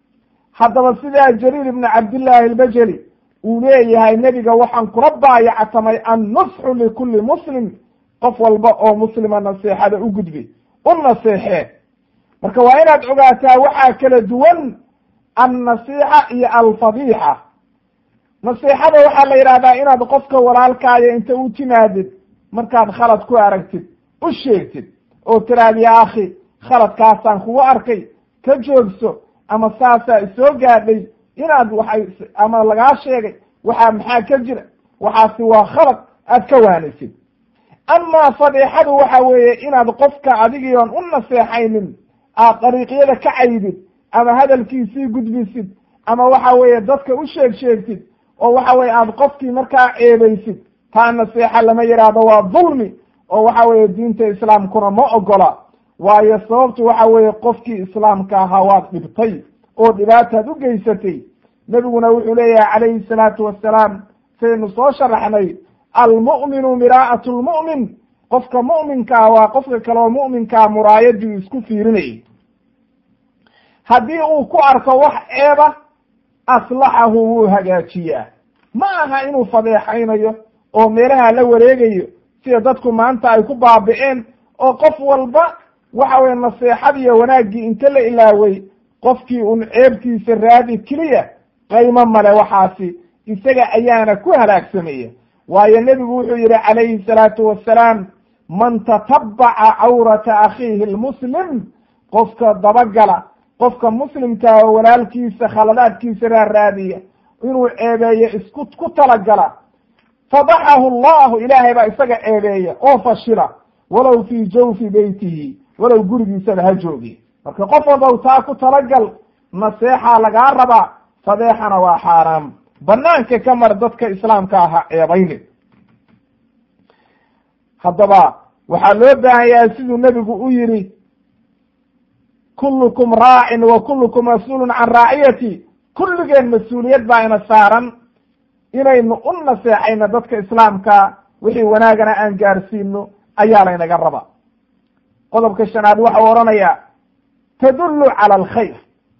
haddaba sidaa jariir ibni cabdillaahi albajeli uu leeyahay nebiga waxaan kula baayactamay annusxu likulli muslim qof walba oo muslima naseexada u gudbi u naseexee marka waa inaad ogaataa waxaa kala duwan annasiixa iyo alfadiixa nasiixada waxaa la yidhahdaa inaad qofka walaalkaaya inta u timaadid markaad khalad ku aragtid u sheegtid oo tiraad ya akhi khaladkaasaan kugu arkay ka joogso ama saasaa isoo gaadhay inaad waxay ama lagaa sheegay waxaa maxaa ka jira waxaasi waa khalad aad ka waanisid amaa fadiixadu waxa weeye inaad qofka adigiion u naseexaynin aad dariiqyada ka caydid ama hadalkiisii gudbisid ama waxa weeye dadka u sheeg sheegtid oo waxa weye aad qofkii markaa ceebaysid taa naseexa lama yidhaahdo waa dulmi oo waxa weeye diinta islaamkuna ma ogola waayo sababtu waxa weeye qofkii islaamka ahaa waad dhibtay oo dhibaataad u geysatay nebiguna wuxuu leeyahay calayhi salaatu wassalaam saynu soo sharaxnay almu'minu miraa'atu lmu'min qofka mu'minkaa waa qofka kale oo mu'minkaa muraayadii isku fiirinayay haddii uu ku arko wax ceeba aslaxahu wuu hagaajiyaa ma aha inuu fadeexaynayo oo meelaha la wareegayo sida dadku maanta ay ku baabi'een oo qof walba waxa weye naseexadiiyo wanaaggii inta la ilaaway qofkii un ceebtiisa raadi keliya qaymo male waxaasi isaga ayaana ku halaagsamaya waayo nebigu wuxuu yihi calayhi salaatu wassalaam man tatabbaca cawrata akhiihi lmuslim qofka dabagala qofka muslimkaa oo walaalkiisa khaladaadkiisa raaraadiya inuu ceebeeyo isku ku talagala fadaxahu allahu ilaahay baa isaga ceebeeya oo fashila walow fii jawfi beytihi walow gurigiisaba ha joogi marka qof walba taa ku talagal naseexaa lagaa rabaa fadeexana waa xaaraam banaanka ka mar dadka islaamka aha ceebayni haddaba waxaa loo baahan yahay siduu nebigu u yidhi kullukum raacin wa kullukum mas-uulun can raaciyati kulligeen mas-uuliyad baa ina saaran inaynu u naseexayno dadka islaamka wixii wanaagana aan gaarsiino ayaa laynaga raba qodobka shanaad waxau odhanayaa tadullu cala alkhayr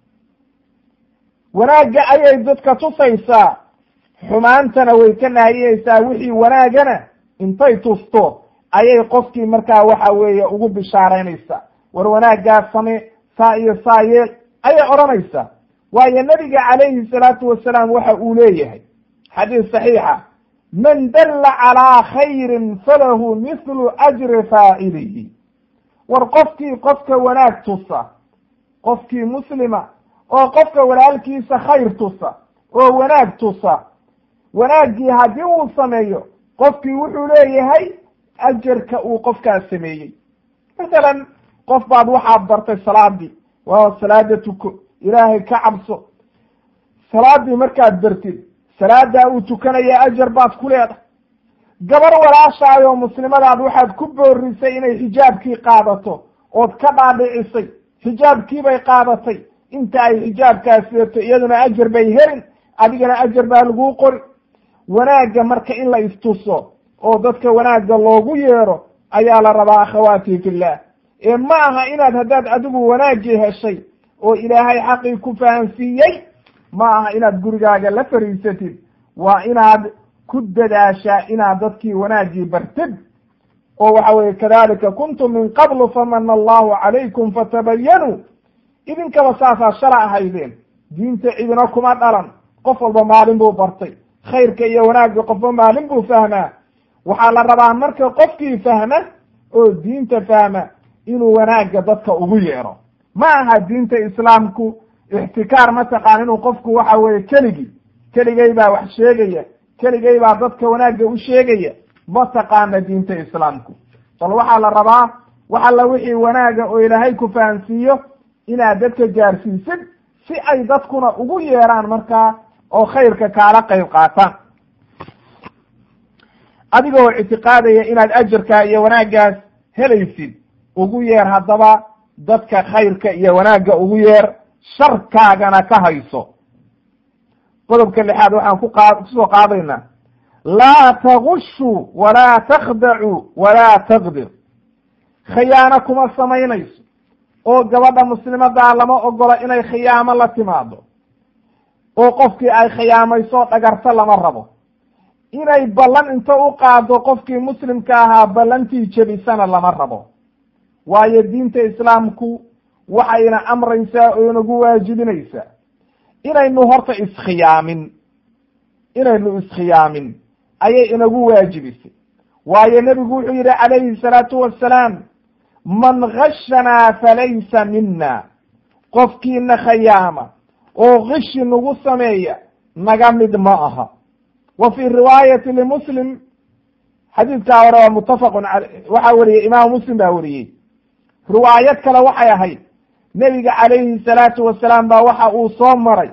wanaagga ayay dadka tusaysaa xumaantana way ka naahiyeysaa wixii wanaagana intay tusto ayay qofkii markaa waxa weeye ugu bishaaraynaysaa war wanaaggaa same saa iyo saa yeel ayay odhanaysaa waayo nebiga calayhi salaatu wasalaam waxa uu leeyahay xadiis saxiixa man dalla calaa khayrin falahu mithlu ajri faacilihi war qofkii qofka wanaag tusa qofkii muslima oo qofka walaalkiisa khayr tusa oo wanaag tusa wanaaggii haddii uu sameeyo qofkii wuxuu leeyahay ajarka uu qofkaas sameeyey masalan qof baad waxaad bartay salaadii waa salaada tuko ilaahay ka cabso salaadii markaad bartid salaadaa uu tukanaya ajar baad ku leedahay gabar walaashaayoo muslimadaad waxaad ku boorisay inay xijaabkii qaadato ood ka dhaadhicisay xijaabkiibay qaadatay inta ay xijaabkaas sidato iyaduna ajar bay helin adigana ajar baa laguu qori wanaagga marka in la istuso oo dadka wanaagga loogu yeero ayaa la rabaa akhawaati fillah ee ma aha inaad haddaad adigu wanaaggii heshay oo ilaahay xaqii ku fahansiiyey ma aha inaad gurigaaga la fariisatid waa inaad ku dadaashaa inaad dadkii wanaaggii bartid oo waxa weye kadalika kuntum min qablu famana allahu calaykum fatabayanuu idinkaba saasaa shala ahaydeen diinta cidina kuma dhalan qof walba maalin buu bartay khayrka iyo wanaagga qofba maalin buu fahmaa waxaa la rabaa marka qofkii fahma oo diinta fahma inuu wanaagga dadka ugu yeero ma aha diinta islaamku ixtikaar mataqaan inuu qofku waxa weye keligii keligay baa wax sheegaya keligay baa dadka wanaagga u sheegaya ma taqaana diinta islaamku bal waxaa la rabaa wax alla wixii wanaaga oo ilaahay ku fahansiiyo inaad dadka gaarsiisid si ay dadkuna ugu yeeraan markaa oo khayrka kaala qayb qaataan adigoo ictiqaadaya inaad ajarkaa iyo wanaaggaas helaysid ugu yeer haddaba dadka khayrka iyo wanaagga ugu yeer sharkaagana ka hayso qodobka lixaad waxaan ku qa kusoo qaadaynaa laa tagushu walaa takhdacuu walaa taqdir khiyaano kuma samaynayso oo gabadha muslimadaa lama ogola inay khiyaamo la timaado oo qofkii ay khiyaamayso dhagarto lama rabo inay ballan inta u qaado qofkii muslimka ahaa ballantii jebisana lama rabo waayo diinta islaamku waxayna amraysaa oo inagu waajibinaysaa inaynu horta iskhiyaamin inaynu iskhiyaamin ayay inagu waajibisay waayo nebigu wuxuu yidhi calayhi salaatu wassalaam man gashanaa falaysa mina qofkiina khayaama oo kishi nagu sameeya naga mid ma aha wa fii riwaayati limuslim xadiidkaa hore waa muttafaqun ale waxaa weriyey imaamu muslim baa weriyey riwaayad kale waxay ahayd nebiga calayhi salaatu wasalaam baa waxa uu soo maray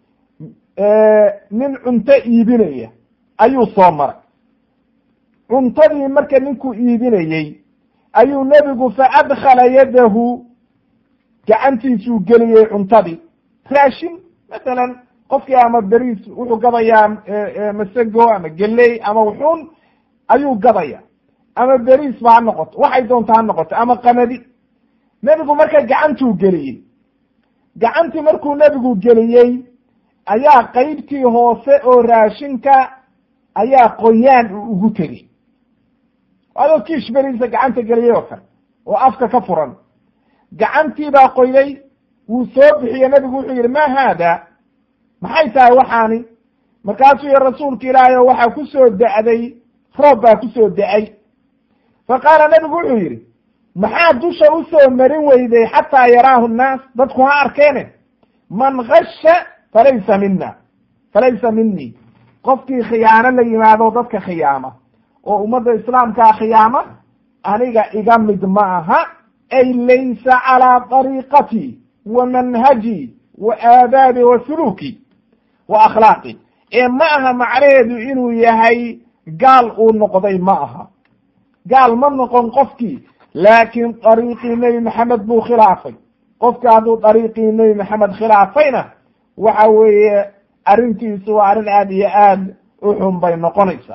nin cunto iibinaya ayuu soo maray cuntadii marka ninkuu iibinayey ayuu nebigu fa adkhala yadahu gacantiisuu geliyey cuntadii raashin masalan qofkii ama beriis wuxuu gadayaa masego ama geley ama wuxuun ayuu gadaya ama beriis ba ha noqoto waxay doonta ha noqoto ama qamadi nebigu marka gacantuu geliyey gacantii markuu nebigu geliyey ayaa qeybtii hoose oo raashinka ayaa qoyaan uu ugu tegey adoo kiish beriisa gacanta geliyey oo kale oo afka ka furan gacantii baa qoyday wuu soo bixiye nebigu wuxuu yidhi ma haada maxay tahay waxaani markaasuu yihi rasuulka ilaahay oo waxaa ku soo da'day roob baa ku soo da-ay fa qaala nebigu wuxuu yidhi maxaa dusha usoo marin weyday xataa yaraahu nnaas dadku ha arkeene man gasha falaysa mina falaysa minii qofkii khiyaano la yimaado dadka khiyaama oo ummadda islaamkaa khiyaama aniga iga mid ma aha ay laysa calaa dariiqatii wa manhaji wa aadaabi wa suluuki wa akhlaaqi ee ma aha macnaheedu inuu yahay gaal uu noqday ma aha gaal ma noqon qofkii laakiin dariiqii nebi maxamed buu khilaafay qofka hadduu dariiqii nebi maxamed khilaafayna waxa weeye arrintiisu waa arrin aad iyo aad u xun bay noqonaysaa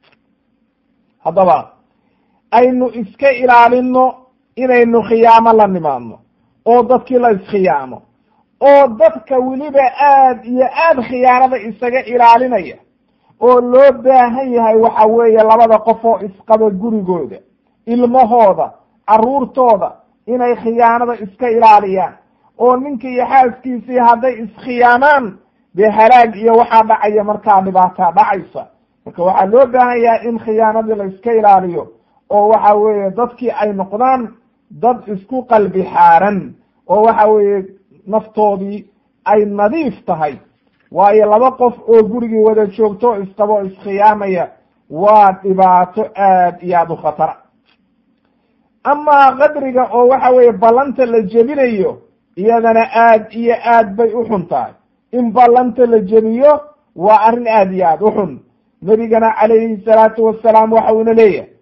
haddaba aynu iska ilaalino inaynu khiyaamo la nimaadno oo dadkii la iskhiyaamo oo dadka weliba aad iyo aad khiyaanada isaga ilaalinaya oo loo baahan yahay waxa weeye labada qof oo isqaba gurigooda ilmahooda carruurtooda inay khiyaanada iska ilaaliyaan oo ninka iyo xaaskiisii hadday iskhiyaamaan dee halaag iyo waxaa dhacaya markaa dhibaataa dhacaysa marka waxaa loo baahan yahay in khiyaanadii la iska ilaaliyo oo waxa weeye dadkii ay noqdaan dad isku qalbi xaaran oo waxa weeye naftoodii ay nadiif tahay waayo laba qof oo gurigii wada joogto isqabo o iskhiyaamaya waa dhibaato aad iyo aad u khatara amaa qadriga oo waxa weeye ballanta la jebinayo iyadana aad iyo aad bay u xun tahay in ballanta la jebiyo waa arrin aada iyo aada u xun nebigana calayhi salaatu wasalaam waxa uuna leeyahay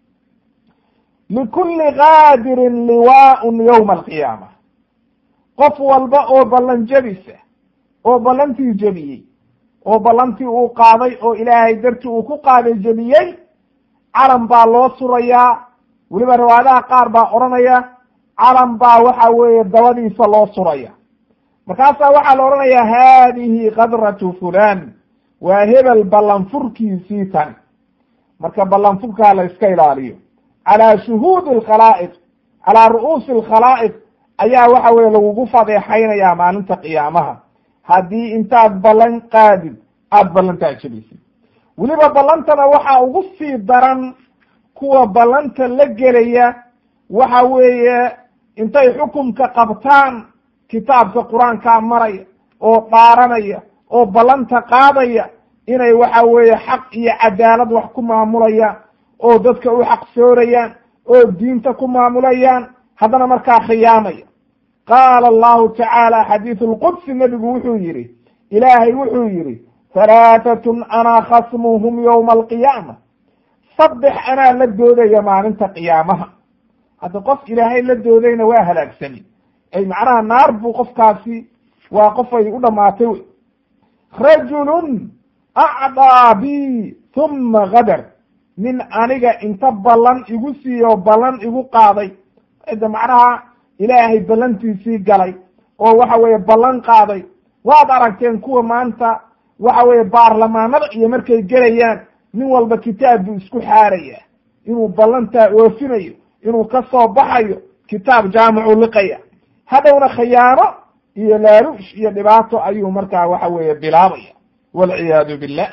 likulli qaadirin liwaaun yowma alqiyaama qof walba oo ballan jebisa oo ballantii jebiyey oo ballantii uu qaaday oo ilaahay dartii uu ku qaaday jebiyey calan baa loo surayaa weliba riwaayadaha qaar baa odhanaya calan baa waxa weeye dabadiisa loo suraya markaasaa waxaa la odhanayaa haadihi kadratu fulan waa hebel ballanfurkiisii tan marka ballanfurkaa la iska ilaaliyo calaa shuhuudi alkhalaa'iq calaa ru'uusi alkhalaa'iq ayaa waxa weye lagugu fadeexaynayaa maalinta qiyaamaha haddii intaad ballan qaadid aada ballantaa jebisid weliba ballantana waxaa ugu sii daran kuwa ballanta la gelaya waxa weeye intay xukumka qabtaan kitaabka qur-aankaa maraya oo dhaaranaya oo ballanta qaadaya inay waxa weeye xaq iyo cadaalad wax ku maamulayaan oo dadka u xaqsoorayaan oo diinta ku maamulayaan haddana markaa khiyaamaya qaala allahu tacaala xadiisu lqudsi nebigu wuxuu yidhi ilaahay wuxuu yidhi halaatatun anaa khasmuhum yowma alqiyaama saddex anaa la doodaya maalinta qiyaamaha hadda qof ilaahay la doodayna waa halaagsani ay macnaha naar buu qofkaasi waa qof ay u dhamaatay wey rajulun acdaa bi huma gadar nin aniga inta ballan igu siiyo ballan igu qaaday de macnaha ilaahay ballantiisii galay oo waxa weeye ballan qaaday waad aragteen kuwa maanta waxa weeye baarlamaanada iyo markay gelayaan nin walba kitaab buu isku xaaraya inuu ballantaa oofinayo inuu ka soo baxayo kitaab jaamicu liqaya hadhowna khiyaano iyo laaluush iyo dhibaato ayuu markaa waxa weeye bilaabaya walciyaadu billah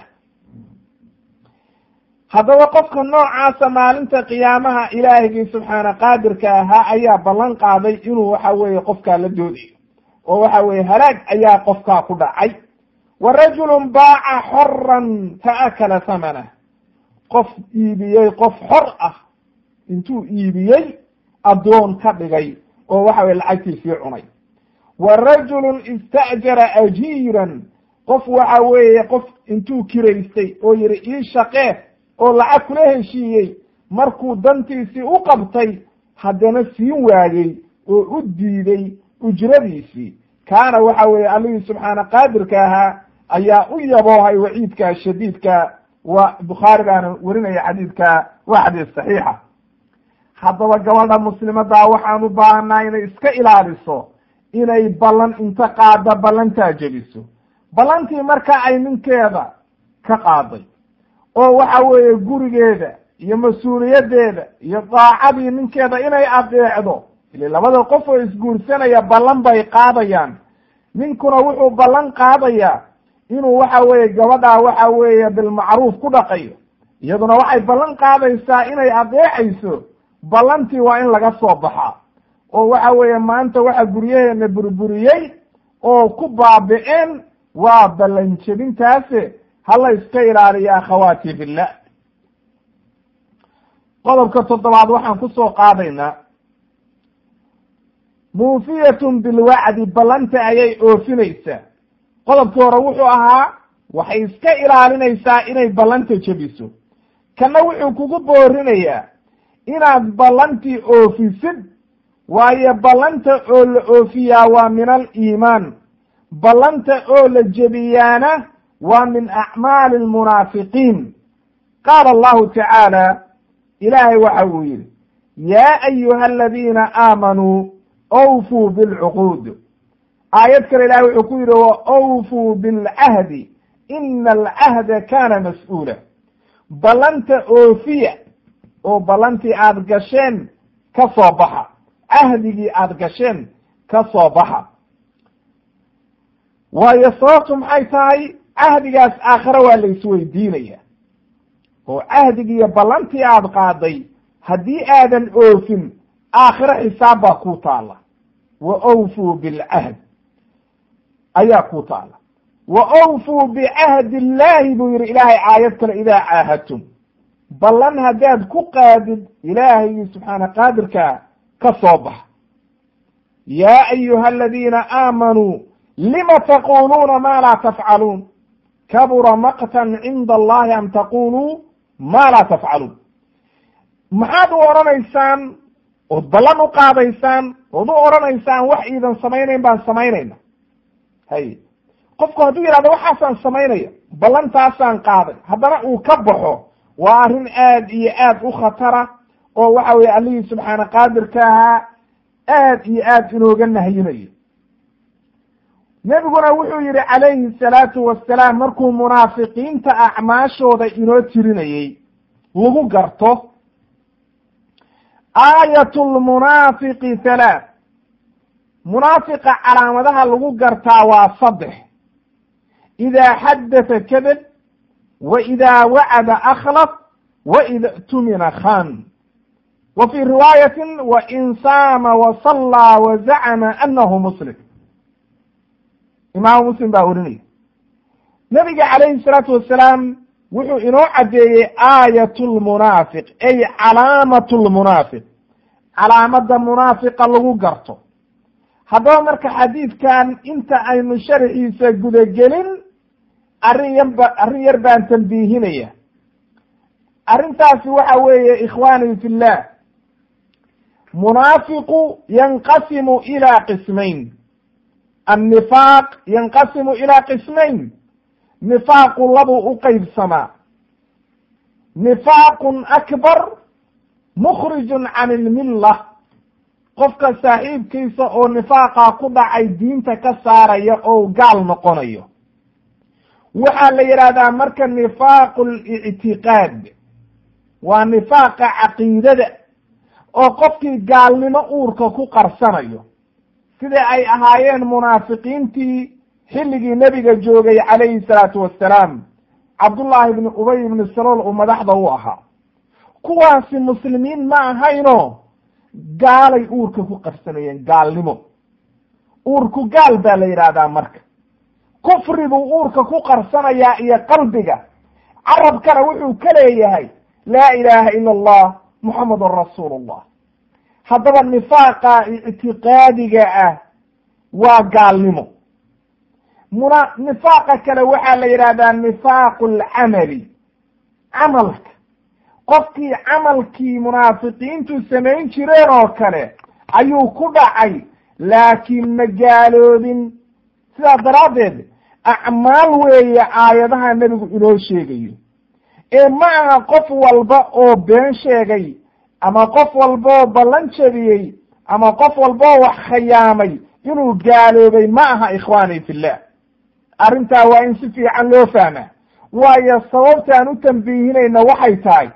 haddaba qofka noocaasa maalinta qiyaamaha ilaahigii subxaana qaadirka ahaa ayaa ballan qaaday inuu waxa weeye qofkaa la doodayo oo waxa weeye halaag ayaa qofkaa ku dhacay wa rajulun baaca xoran fa akala hamanah qof iibiyey qof xor ah intuu iibiyey addoon ka dhigay oo waxa weye lacagtiisii cunay wa rajulun ista'jara ajiiran qof waxa weeye qof intuu kiraystay oo yihi ii shaqee oo lacag kula heshiiyey markuu dantiisii u qabtay haddana siin waayey oo u diiday ujradiisii kaana waxa weeye allihii subxaana qaadirka ahaa ayaa u yaboohay waciidka shadiidka wa bukhaari baana werinaya xadiidka waa xadiis saxiixa haddaba gabadha muslimadaa waxaan u baahanaa inay iska ilaaliso inay ballan inta qaada ballantaa jebiso ballantii marka ay ninkeeda ka qaaday oo waxa weeye gurigeeda iyo mas-uuliyaddeeda iyo daacadii ninkeeda inay adeecdo ile labada qof oo isguursanaya ballan bay qaadayaan ninkuna wuxuu ballan qaadayaa inuu waxa weeye gabadhaa waxa weeye bilmacruuf ku dhaqayo iyaduna waxay ballan qaadaysaa inay adeecayso ballantii waa in laga soo baxaa oo waxa weeye maanta waxa guryaheena burburiyey oo ku baabi'een waa ballan jebintaase hala iska ilaaliya akhawaati billah qodobka toddobaad waxaan ku soo qaadaynaa muufiyatun bilwacdi ballanta ayay oofinaysaa qodobkii hore wuxuu ahaa waxay iska ilaalinaysaa inay ballanta jebiso kana wuxuu kugu boorinayaa inaad ballantii oofisid waayo ballanta oo la oofiyaa waa min aliimaan ballanta oo la jebiyaana waa min acmaali almunaafiqiin qaala allahu tacaala ilaahay waxa uu yidhi yaa ayuha aladiina aamanuu awfuu bilcuquud aayad kale ilahay wuxuu ku yidhi wa awfuu bilcahdi ina alcahda kana mas-uula ballanta oofiya oo ballantii aada gasheen ka soo baxa cahdigii aada gasheen ka soo baxa waayo sababtu maxay tahay cahdigaas aakhare waa la isweydiinaya oo cahdigiiyo ballantii aada qaaday haddii aadan oofin aakhire xisaab baa ku taala wa awfuu bilcahd ayaa ku taala wa awfuu bicahdi illaahi buu yihi ilaahay aayad kale idaa caahadtum ballan haddaad ku qaadid ilaahaygi subxaana qaadirkaa ka soo bax yaa ayuha aladiina aamanuu lima taquluuna ma laa tafcaluun kabura maqtan cinda allahi an taquluu ma laa tafcaluun maxaad u odhanaysaan ood ballan u qaadaysaan ood u odhanaysaan wax iidan samaynayn baan samaynayna hay qofku hadduu yidhahdo waxaasaan samaynaya ballantaasaan qaaday haddana uu ka baxo waa arrin aad iyo aad u khatara oo waxa weye allihii subxaana qaadirka ahaa aad iyo aad inooga nahyinayo nebiguna wuxuu yihi calayhi salaatu wasalaam markuu munaafiqiinta acmaashooda inoo tirinayey lagu garto aayat lmunaafiqi halaath munaafiqa calaamadaha lagu gartaa waa saddex idaa xaddatha kadab wa idaa wacada akhlaf wa ida tumina khan wa fii riwaayatin wa in saama wa sallaa wa zacama anahu muslim imaamu muslim baa orinaya nabiga calayhi salaatu wasalaam wuxuu inoo caddeeyey aayat lmunaafiq ay calaamat lmunaafiq calaamada munaafiqa lagu garto haddaba marka xadiidkan inta aynu sharxiisa gudagelin arrin yarba arrin yar baan tambiihinaya arrintaasi waxa weeye ikhwaanii fi llah munaafiqu yanqasimu ila qismayn annifaaq yanqasimu ila qismayn nifaaqu labuu u qeybsamaa nifaaqun akbar mukhrijun can ilmilla qofka saaxiibkiisa oo nifaaqa ku dhacay diinta ka saaraya oo gaal noqonayo waxaa la yidhahdaa marka nifaaqu lictiqaad waa nifaaqa caqiidada oo qofkii gaalnimo uurka ku qarsanayo sida ay ahaayeen munaafiqiintii xilligii nebiga joogay calayhi salaatu wassalaam cabdullaahi ibni ubay ibni salool uu madaxda u ahaa kuwaasi muslimiin ma ahayno gaalay uurka ku qarsanayeen gaalnimo uurku gaal baa la yidhaahdaa marka kufri buu uurka ku qarsanayaa iyo qalbiga carabkana wuxuu ka leeyahay laa ilaaha ila allah muxamadun rasuulullah haddaba nifaaqa ictiqaadiga ah waa gaalnimo muna nifaaqa kale waxaa la yidhahdaa nifaaqu alcamali camalka qofkii camalkii munaafiqiintu samayn jireen oo kale ayuu ku dhacay laakiin ma gaaloobin sidaa daraaddeed acmaal weeye aayadaha nebigu inoo sheegayo ee ma aha qof walba oo been sheegay ama qof walba oo ballan jebiyey ama qof walba oo wax khayaamay inuu gaaloobay ma aha ikhwaani fillah arrintaa waa in si fiican loo fahmaa waayo sababtaan u tambiihinayna waxay tahay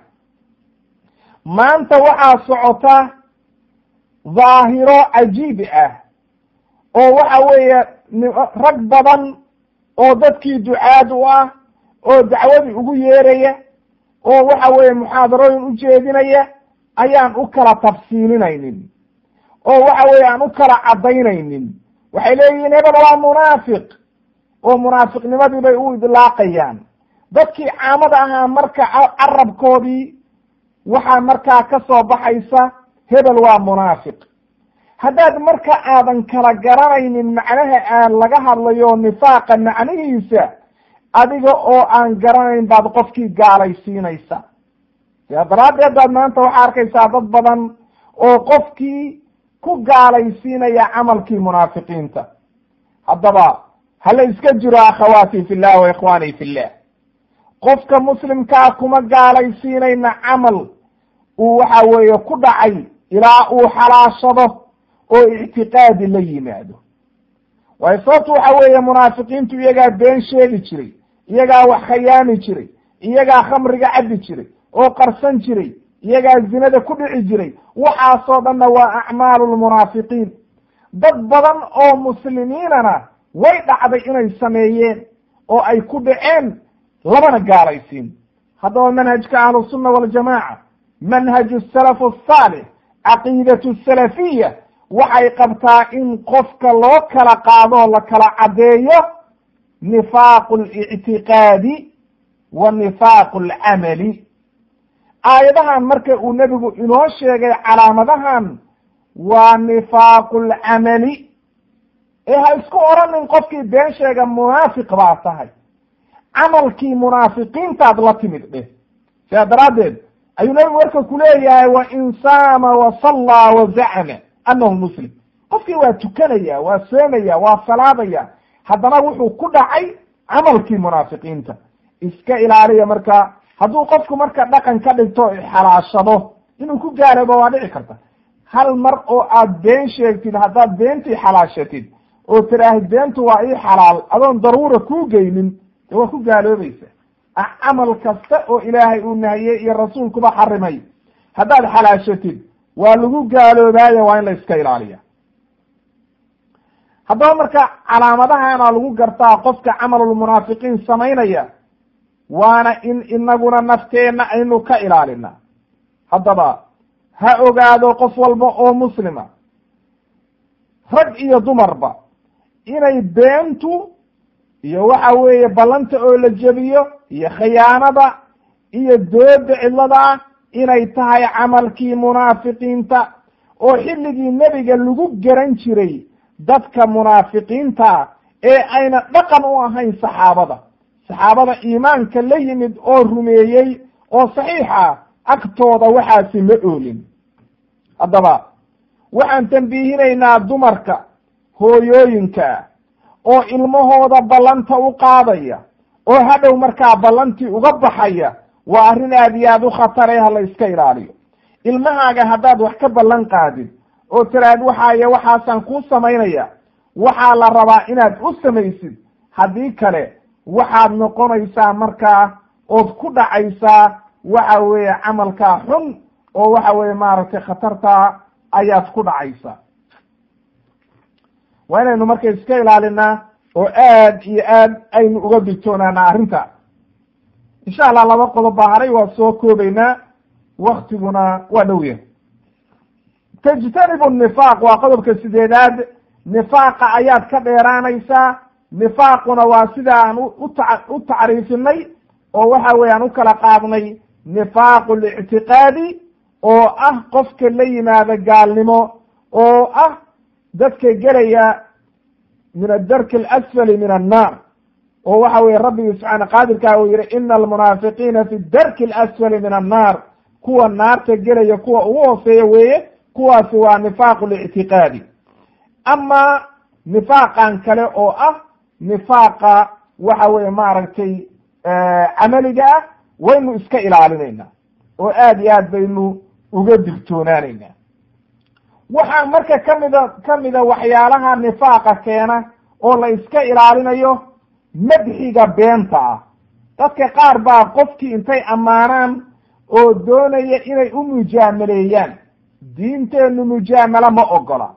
maanta waxaa socota dhaahiro cajiib ah oo waxa weeye rag badan oo dadkii ducaad u ah oo dacwadii ugu yeeraya oo waxa weeye muxaadarooyin u jeedinaya ayaan u kala tafsiilinaynin oo waxa weeye aan u kala caddaynaynin waxay leeyihiin hebel waa munaafiq oo munaafiqnimadii bay u idlaaqayaan dadkii caamada ahaa marka carabkoodii waxaa markaa ka soo baxaysa hebel waa munaafiq haddaad marka aadan kala garanaynin macnaha aan laga hadlayo nifaaqa macnihiisa adiga oo aan garanayn baad qofkii gaalaysiinaysa sidaa daraaddeed baad maanta waxaa arkaysaa dad badan oo qofkii ku gaalaysiinaya camalkii munaafiqiinta haddaba hala iska jiro akhawaati fi llah wa ikhwaanii fi llah qofka muslimkaa kuma gaalaysiinayna camal uu waxa weeye ku dhacay ilaa uu xalaashado oo ictiqaadi la yimaado waayo sababtu waxa weeye munaafiqiintu iyagaa been sheegi jiray iyagaa wax khayaami jiray iyagaa khamriga cabbi jiray oo qarsan jiray iyagaa zinada ku dhici jiray waxaasoo dhanna waa acmaalu lmunaafiqiin dad badan oo muslimiinana way dhacday inay sameeyeen oo ay ku dhaceen labana gaalaysiin haddaba manhajka ahlusunna waljamaaca manhaju salaf asaalix caqiidatu salafiya waxay qabtaa in qofka loo kala qaadoo la kala caddeeyo nifaaqu alictiqaadi wa nifaaqu alcamali aayadahan marka uu nebigu inoo sheegay calaamadahan waa nifaaqu alcamali ee ha isku oranin qofkii been sheega munaafiq baa tahay camalkii munaafiqiintaad la timid dheh sidaa daraaddeed ayuu nabigu marka ku leeyahay wa in saama wa sallaa wa zacma annahu muslim qofkii waa tukanaya waa soomaya waa salaadaya haddana wuxuu ku dhacay camalkii munaafiqiinta iska ilaaliya marka hadduu qofku marka dhaqan ka dhigto xalaashado inuu ku gaaroobo waa dhici karta hal mar oo aad been sheegtid haddaad beentii xalaashatid oo tiraahid beentu waa ii xalaal adoon daruura kuu geynin de waa ku gaaloobaysa camal kasta oo ilaahay uu nahiyey iyo rasuulkuba xarimay haddaad xalaashatid waa lagu gaaloobaayo waa in la iska ilaaliya haddaba marka calaamadahana lagu gartaa qofka camalulmunaafiqiin samaynaya waana in inaguna nafteenna aynu ka ilaalina haddaba ha ogaado qof walba oo muslima rag iyo dumarba inay beentu iyo waxa weeye ballanta oo la jebiyo iyo khiyaanada iyo dooda cidlada ah inay tahay camalkii munaafiqiinta oo xilligii nebiga lagu garan jiray dadka munaafiqiinta ee ayna dhaqan u ahayn saxaabada saxaabada iimaanka la yimid oo rumeeyey oo saxiixa agtooda waxaasi ma oolin haddaba waxaan tambiihinaynaa dumarka hooyooyinka oo ilmahooda ballanta u qaadaya oo hadhow markaa ballantii uga baxaya waa arrin aad iyo aad u khatare ha la iska ilaaliyo ilmahaaga haddaad wax ka ballan qaadid oo tiraad waxaaye waxaasaan kuu samaynaya waxaa la rabaa inaad u samaysid haddii kale waxaad noqonaysaa markaa ood ku dhacaysaa waxa weeye camalkaa xun oo waxa weeye maaragtay khatartaa ayaad ku dhacaysaa waa inaynu marka iska ilaalinaa oo aad iyo aad aynu uga digtoonaanaa arrinta insha allah laba qodob baa haray waa soo koobaynaa waktiguna waa dhow yahay tajtanibu nifaaq waa qodobka sideedaad nifaaqa ayaad ka dheeraanaysaa nifaaquna waa sida aan uta u tacriifinay oo waxa weye aan u kala qaadnay nifaaqu lictiqaadi oo ah qofka la yimaada gaalnimo oo ah dadka gelaya min adarki alasfali min annaar oo waxa weye rabbigi subxaana qaadirkaa uu yihi ina almunaafiqiina fi darki alasfali min annaar kuwa naarta gelaya kuwa ugu hooseeya weeye kuwaasi waa nifaaqu lictiqaadi ama nifaaqan kale oo ah nifaaqa waxa weye maaragtay camaliga ah waynu iska ilaalinayna oo aad iyo aad baynu uga digtoonaanayna waxaa marka kamida kamida waxyaalaha nifaaqa keena oo la iska ilaalinayo madxiga beenta ah dadka qaar baa qofkii intay ammaanaan oo doonaya inay u mujaamaleeyaan diinteennu mujaamalo ma ogola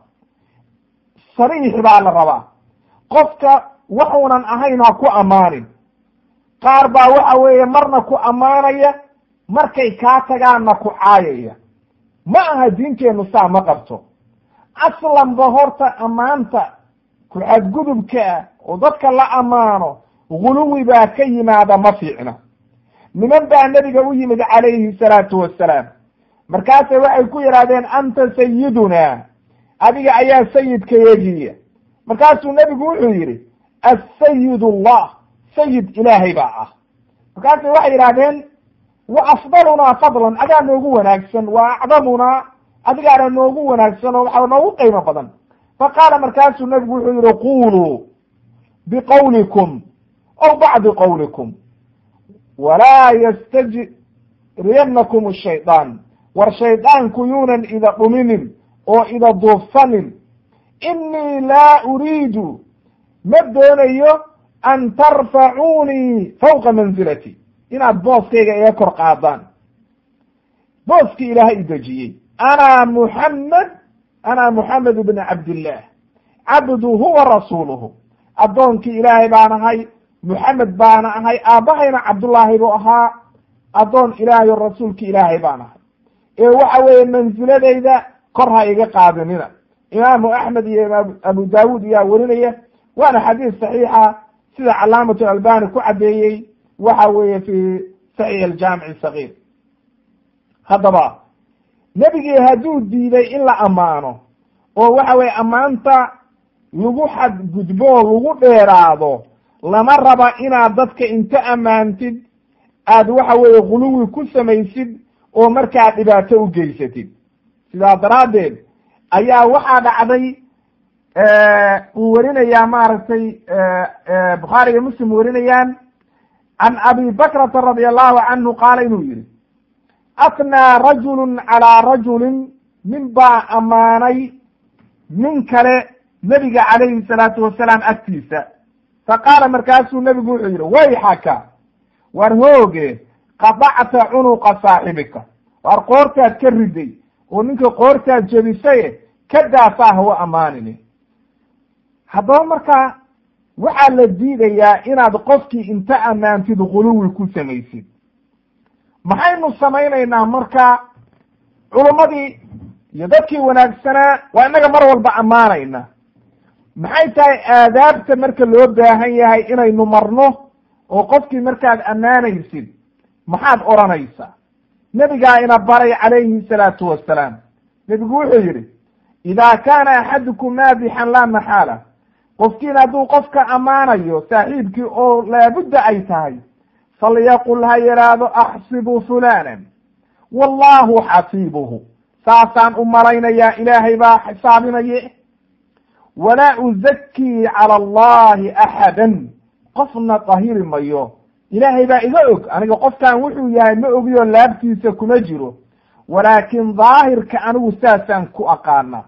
sariix baa la rabaa qofka waxuunan ahayn ha ku ammaanin qaar baa waxa weeye marna ku ammaanaya markay kaa tagaanna ku caayaya ma aha diinteennu saa ma qabto aslanba horta ammaanta ku xadgudubka ah oo dadka la ammaano guluwi baa ka yimaada ma fiicna niman baa nebiga u yimid calayhi salaatu wassalaam markaasay waxay ku yidhahdeen anta sayidunaa adiga ayaa sayidkayagiya markaasuu nebigu wuxuu yidhi assayid allah sayid ilaahay baa ah markaasay waxay yidhahdeen wa afdalunaa fadlan adaa noogu wanaagsan wa acdamunaa adigaana noogu wanaagsan oo waxaa noogu qiimo badan fa qaala markaasuu nebigu wuxuu yihi quluu biqowlikum aw bacdi qowlikum walaa yastajriyannakum ashayطaan war shaydaanku yuunan ida dhuminin oo ida duufsanin inii laa uriidu ma doonayo an tarfacuunii fawqa mansilati inaad booskayga iga kor qaadaan booskii ilaahay i dejiyey ana muxamed ana muxamed ibn cabdillaah cabduhu wa rasuuluhu addoonkii ilaahay baan ahay muxamed baana ahay aabbahayna cabdullaahi buu ahaa addoon ilaahay o rasuulki ilaahay baan ahay ee waxa weeye mansiladayda kor ha iga qaadinina imaamu axmed iyo imaam abu daawuud ayaa werinaya waana xadiis saxiixa sida calaamatu albani ku caddeeyey waxa weeye fi saxiix aljaamici sagiir haddaba nebigii hadduu diiday in la ammaano oo waxa weye ammaanta lagu xadgudbo oo lagu dheeraado lama raba inaad dadka inta ammaantid aad waxa weeye guluwi ku samaysid oo markaa dhibaato u geysatid sidaa daraaddeed ayaa waxaa dhacday uu werinayaa maaragtay bukhaari iyo muslim werinayaan can abi bakrata radi allahu canhu qaala inuu yihi atnaa rajulun calaa rajulin nin baa ammaanay nin kale nebiga calayhi salaatu wasalaam agtiisa fa qaala markaasuu nebigu wuxuu yidhi wayxaka war hooge qadacta cunuqa saaxibika war qoortaad ka riday oo ninka qoortaad jebisaye ka daasaa hawa ammaanini haddaba markaa waxaa la diidayaa inaad qofkii inta ammaantid guluwi ku samaysid maxaynu samaynaynaa marka culummadii iyo dadkii wanaagsanaa waa innaga mar walba ammaanayna maxay tahay aadaabta marka loo baahan yahay inaynu marno oo qofkii markaad ammaanaysid maxaad odhanaysaa nebigaa ina baray calayhi salaatu wassalaam nebigu wuxuu yidhi idaa kaana axadukum maadixan laa maxaala qofkiin hadduu qofka ammaanayo saaxiibkii oo laabudda ay tahay falyaqul ha yidhaahdo axsibu fulanan wallahu xasiibuhu saasaan u malaynayaa ilaahay baa xisaabinaye walaa uzakii cala allahi axadan qofna dahiri mayo ilaahay baa iga og aniga qofkan wuxuu yahay ma ogiyo laabtiisa kuma jiro walaakin daahirka anigu saasaan ku aqaana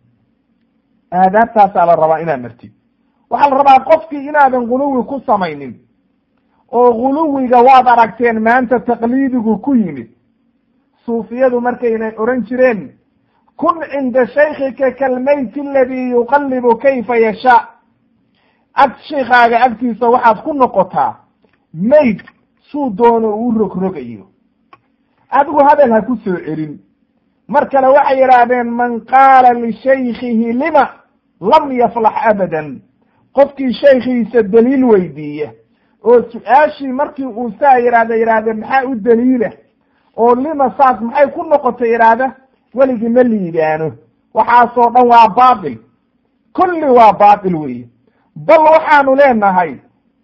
aadaabtaasaa la rabaa inaad martid waxaa la rabaa qofkii inaadan guluwi ku samaynin oo guluwiga waad aragteen maanta taqliidigu ku yimid suufiyadu markaynay odhan jireen kun cinda shaykika kalmayti aladii yuqallibu kayfa yashaa ag shaykaaga agtiisa waxaad ku noqotaa mayd suu doono uu rogrogayo adigu hadal ha ku soo celin mar kale waxay yidhaahdeen man qaala lishaykihi lima lam yaflax abadan qofkii shaykhiisa daliil weydiiya oo su-aashii markii uu saa yidhahda yidhahdeen maxaa u daliila oo lima saas maxay ku noqotay yidhaahda weligii ma liibaano waxaasoo dhan waa baatil kulli waa baatil weeye bal waxaanu leenahay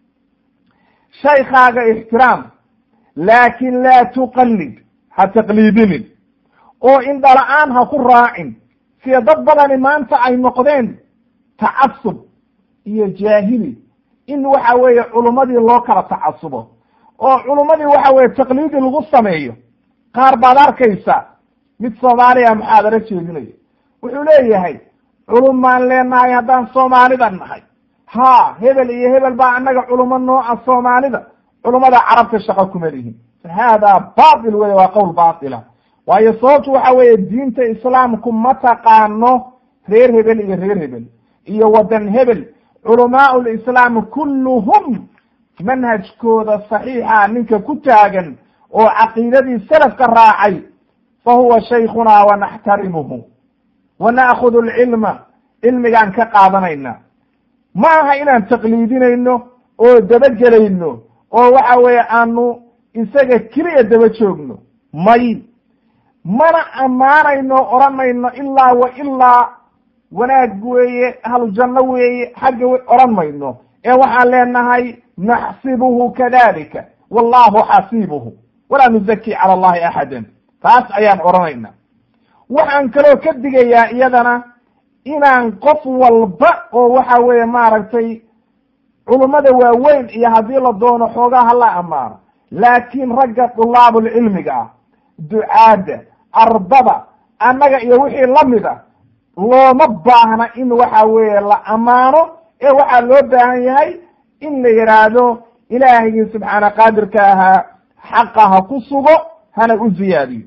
shaykaaga ixtiraam laakin laa tuqallid ha taqliidinin oo indhala-aan ha ku raacin sida dad badani maanta ay noqdeen tacasub iyo jaahili in waxa weeye culummadii loo kala tacasubo oo culummadii waxa weye taqliidi lagu sameeyo qaar baad arkaysa mid soomaaliya muxaadaro jeedinayo wuxuu leeyahay culum baan leenahay haddaan soomaalida nahay ha hebel iyo hebel baa annaga culumo nooca soomaalida culummada carabta shaqo kuma lihin haadaa batil wey waa qowl baatila waayo sababtu waxa weeye diinta islaamku ma taqaano reer hebel iyo reer hebel iyo waddan hebel culamaau lislaam kulluhum manhajkooda saxiixa ninka ku taagan oo caqiidadii salafka raacay fa huwa shaykhuna wa naxtarimuhu wa na'khudu alcilma cilmigaan ka qaadanayna ma aha inaan taqliidinayno oo dabagelayno oo waxa weeye aanu isaga keliya daba joogno may mana ammaanayno odhanayno ilaa wa ilaa wanaag weeye ahlujanno weeye xagga odhan mayno ee waxaan leenahay naxsibuhu kadalika wallahu xasiibuhu walaa nuzaki cala allahi axadan taas ayaan odhanayna waxaan kaloo ka digayaa iyadana inaan qof walba oo waxa weeye maaragtay culummada waaweyn iyo haddii la doono xoogaa hala ammaano laakiin ragga dulaabulcilmiga ah ducaadda ardada annaga iyo wixii lamid a looma baahna in waxa weeye la ammaano ee waxaa loo baahan yahay in la yidhaahdo ilaahigii subxaana qaadirka ahaa xaqa ha ku sugo hana u ziyaadiyo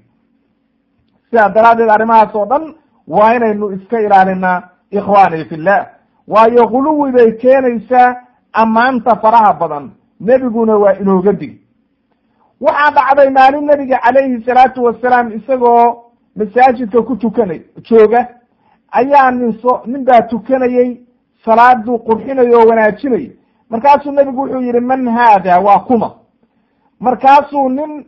sidaa daraaddeed arrimahaas oo dhan waa inaynu iska ilaalinaa ikhwaani fillah waayo guluwi bay keenaysaa ammaanta faraha badan nebiguna waa inooga dig waxaa dhacday maalin nebiga calayhi salaatu wasalaam isagoo masaajidka ku tukanay jooga ayaa nin so nin baa tukanayey salaaduu qurxinay oo wanaajinay markaasuu nebigu wuxuu yihi man haada waa kuma markaasuu nin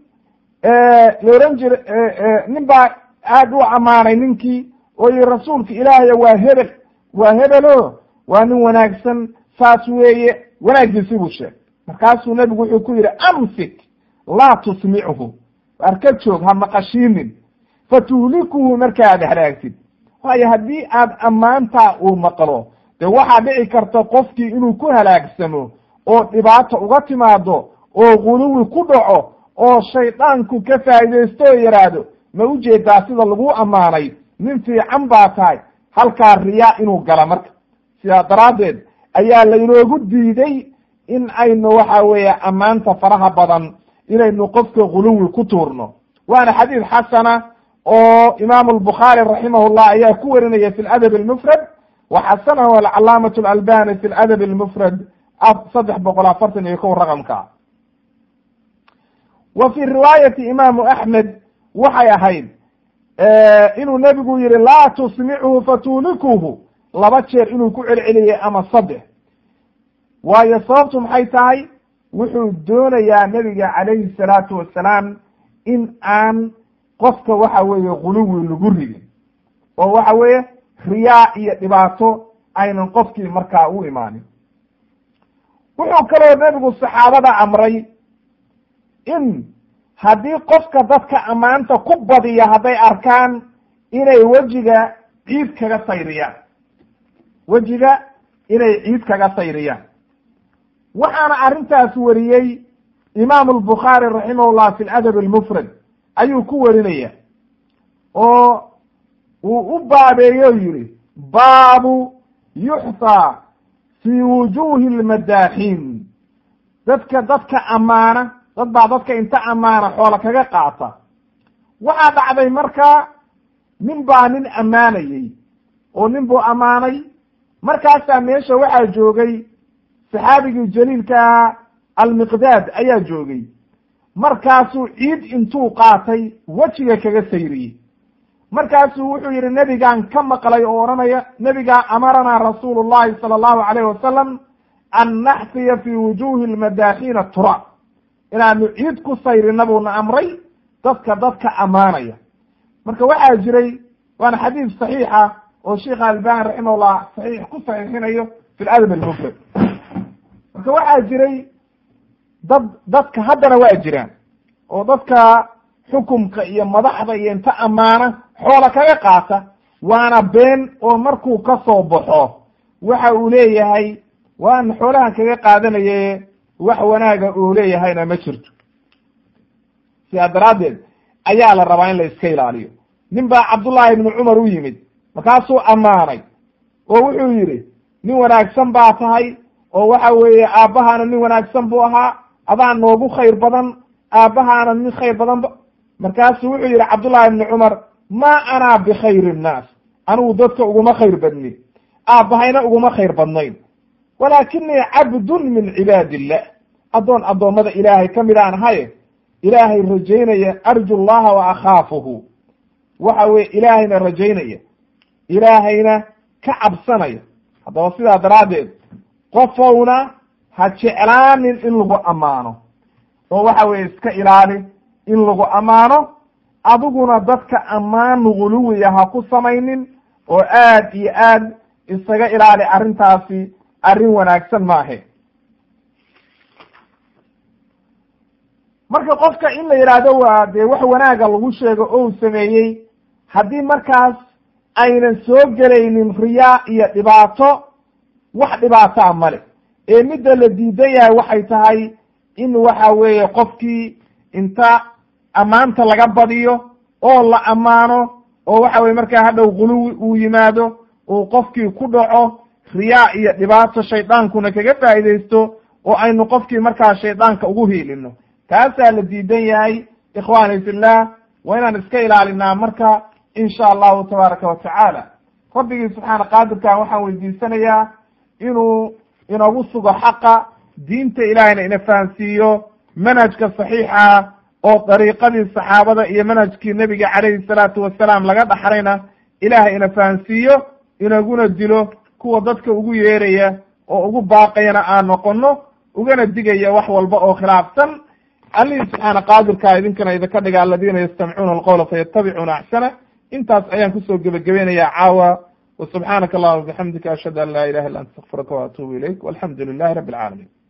la ohan jira nin baa aad u ammaanay ninkii oo yihi rasuulka ilaahay waa hebel waa hebelo waa nin wanaagsan saas weeye wanaaggiisi buu sheegay markaasuu nebigu wuxuu ku yidhi amsik laa tusmichu arka joog ha maqashiinin fatuhlikuhu markaad halaagtid waayo haddii aad ammaantaa uu maqlo dee waxaa dhici karta qofkii inuu ku halaagsamo oo dhibaato uga timaado oo guluwi ku dhaco oo shaydaanku ka faa'iidaysto oo yidhaahdo ma ujeedaa sida lagu ammaanay nin fiican baa tahay halkaa riyaa inuu gala marka sidaa daraaddeed ayaa laynoogu diiday in aynu waxa weeye ammaanta faraha badan inaynu qofka guluwi ku tuurno waana xadiid xasana oo imaamu albukhaari raximahullah ayaa ku warinaya fi ladab almufrad wa xasanahu alcalaamatu alalbani fi ladab almufrad saddex boqol afartan iyo kow raqamka wa fi riwaayati imaamu axmed waxay ahayd inuu nebigu yihi laa tusmichu fatuulikuhu laba jeer inuu ku celceliyey ama saddex waayo sababtu maxay tahay wuxuu doonayaa nebiga calayhi salaatu wasalaam in aan qofka waxa weeye guluwi lagu ridin oo waxa weeye riyaa iyo dhibaato aynan qofkii markaa u imaanin wuxuu kaloo nebigu saxaabada amray in haddii qofka dadka ammaanta ku badiya hadday arkaan inay wejiga ciid kaga sayriyaan wejiga inay ciid kaga sayriyaan waxaana arrintaas wariyey imaamu albukhaari raximahullah fi ladab almufrad ayuu ku warinaya oo uu u baabeeyo yihi baabu yuxtaa fi wujuhi lmadaaxiin dadka dadka ammaana dad baa dadka inta ammaana xoola kaga qaata waxaa dhacday marka nin baa nin ammaanayey oo nin buu ammaanay markaasaa meesha waxaa joogay saxaabigii jaliilka ahaa almiqdaad ayaa joogay markaasuu ciid intuu qaatay wejiga kaga sayriyey markaasuu wuxuu yidhi nebigaan ka maqlay oo odhanaya nebigaa amaranaa rasuulu llahi sala allahu alayh wasalam an naxfiya fi wujuhi lmadaaxiina tura inaanu ciid ku sayrina buuna amray dadka dadka ammaanaya marka waxaa jiray waana xadiis saxiixa oo sheikha albani raximahullah saxiix ku saxiixinayo fi ladab almufrad marka waxaa jiray dad dadka haddana waa jiraan oo dadka xukumka iyo madaxda iyo inta ammaana xoola kaga qaata waana been oo markuu ka soo baxo waxa uu leeyahay waan xoolahan kaga qaadanaye wax wanaaga uu leeyahayna ma jirto sidaa daraaddeed ayaa la rabaa in la iska ilaaliyo nin baa cabdullaahi ibnu cumar u yimid markaasuu ammaanay oo wuxuu yidhi nin wanaagsan baa tahay oo waxa weeye aabbahaana nin wanaagsan buu ahaa adaa noogu khayr badan aabbahaana nin khayr badan ba markaasuu wuxuu yidhi cabdullahi ibnu cumar maa anaa bikhayri nnaas anigu dadka uguma khayr badnin aabbahayna uguma khayr badnayn walaakinii cabdun min cibaadi illah addoon addoommada ilaahay ka mid aan ahaye ilaahay rajaynaya arju llaha wa akhaafuhu waxa weye ilaahayna rajaynaya ilaahayna ka cabsanaya haddaba sidaa daraaddeed qofowna ha jeclaanin in lagu ammaano oo waxa weye iska ilaali in lagu ammaano adiguna dadka ammaan guluwiya ha ku samaynin oo aad iyo aad isaga ilaali arrintaasi arrin wanaagsan maahe marka qofka in la yidhaahdo waa dee wax wanaaga lagu sheego ou sameeyey haddii markaas aynan soo gelaynin riyaa iyo dhibaato wax dhibaataa male ee midda la diidan yahay waxay tahay in waxa weeye qofkii inta ammaanta laga badiyo oo la ammaano oo waxa weye markaa hadhow guluwi uu yimaado uu qofkii ku dhaco riyaa iyo dhibaato shaydaankuna kaga faa'iidaysto oo aynu qofkii markaa shaydaanka ugu hiilino taasaa la diidan yahay ikhwaani fillah waa inaan iska ilaalinaa marka insha allahu tabaaraka wa tacaala rabbigii subxaana qaadirkan waxaan weydiisanayaa inuu inagu sugo xaqa diinta ilaahayna ina fahansiiyo manhajka saxiixa oo dariiqadii saxaabada iyo manhajkii nebiga calayhi salaatu wasalaam laga dhaxlayna ilaahay ina fahansiiyo inaguna dilo kuwa dadka ugu yeeraya oo ugu baaqayana aan noqono ugana digaya wax walba oo khilaafsan allihii subxaana qaadirkaa idinkana idinka dhiga aladiina yastamcuuna alqowla fayatabicuuna axsana intaas ayaan kusoo gebagabaynayaa caawa وسubحaanaka allahuma bxamdika ashhadu an la ilaha illa anta astaqfirka وatubu ilayk walxamdu lilahi rabi اlcaalamiin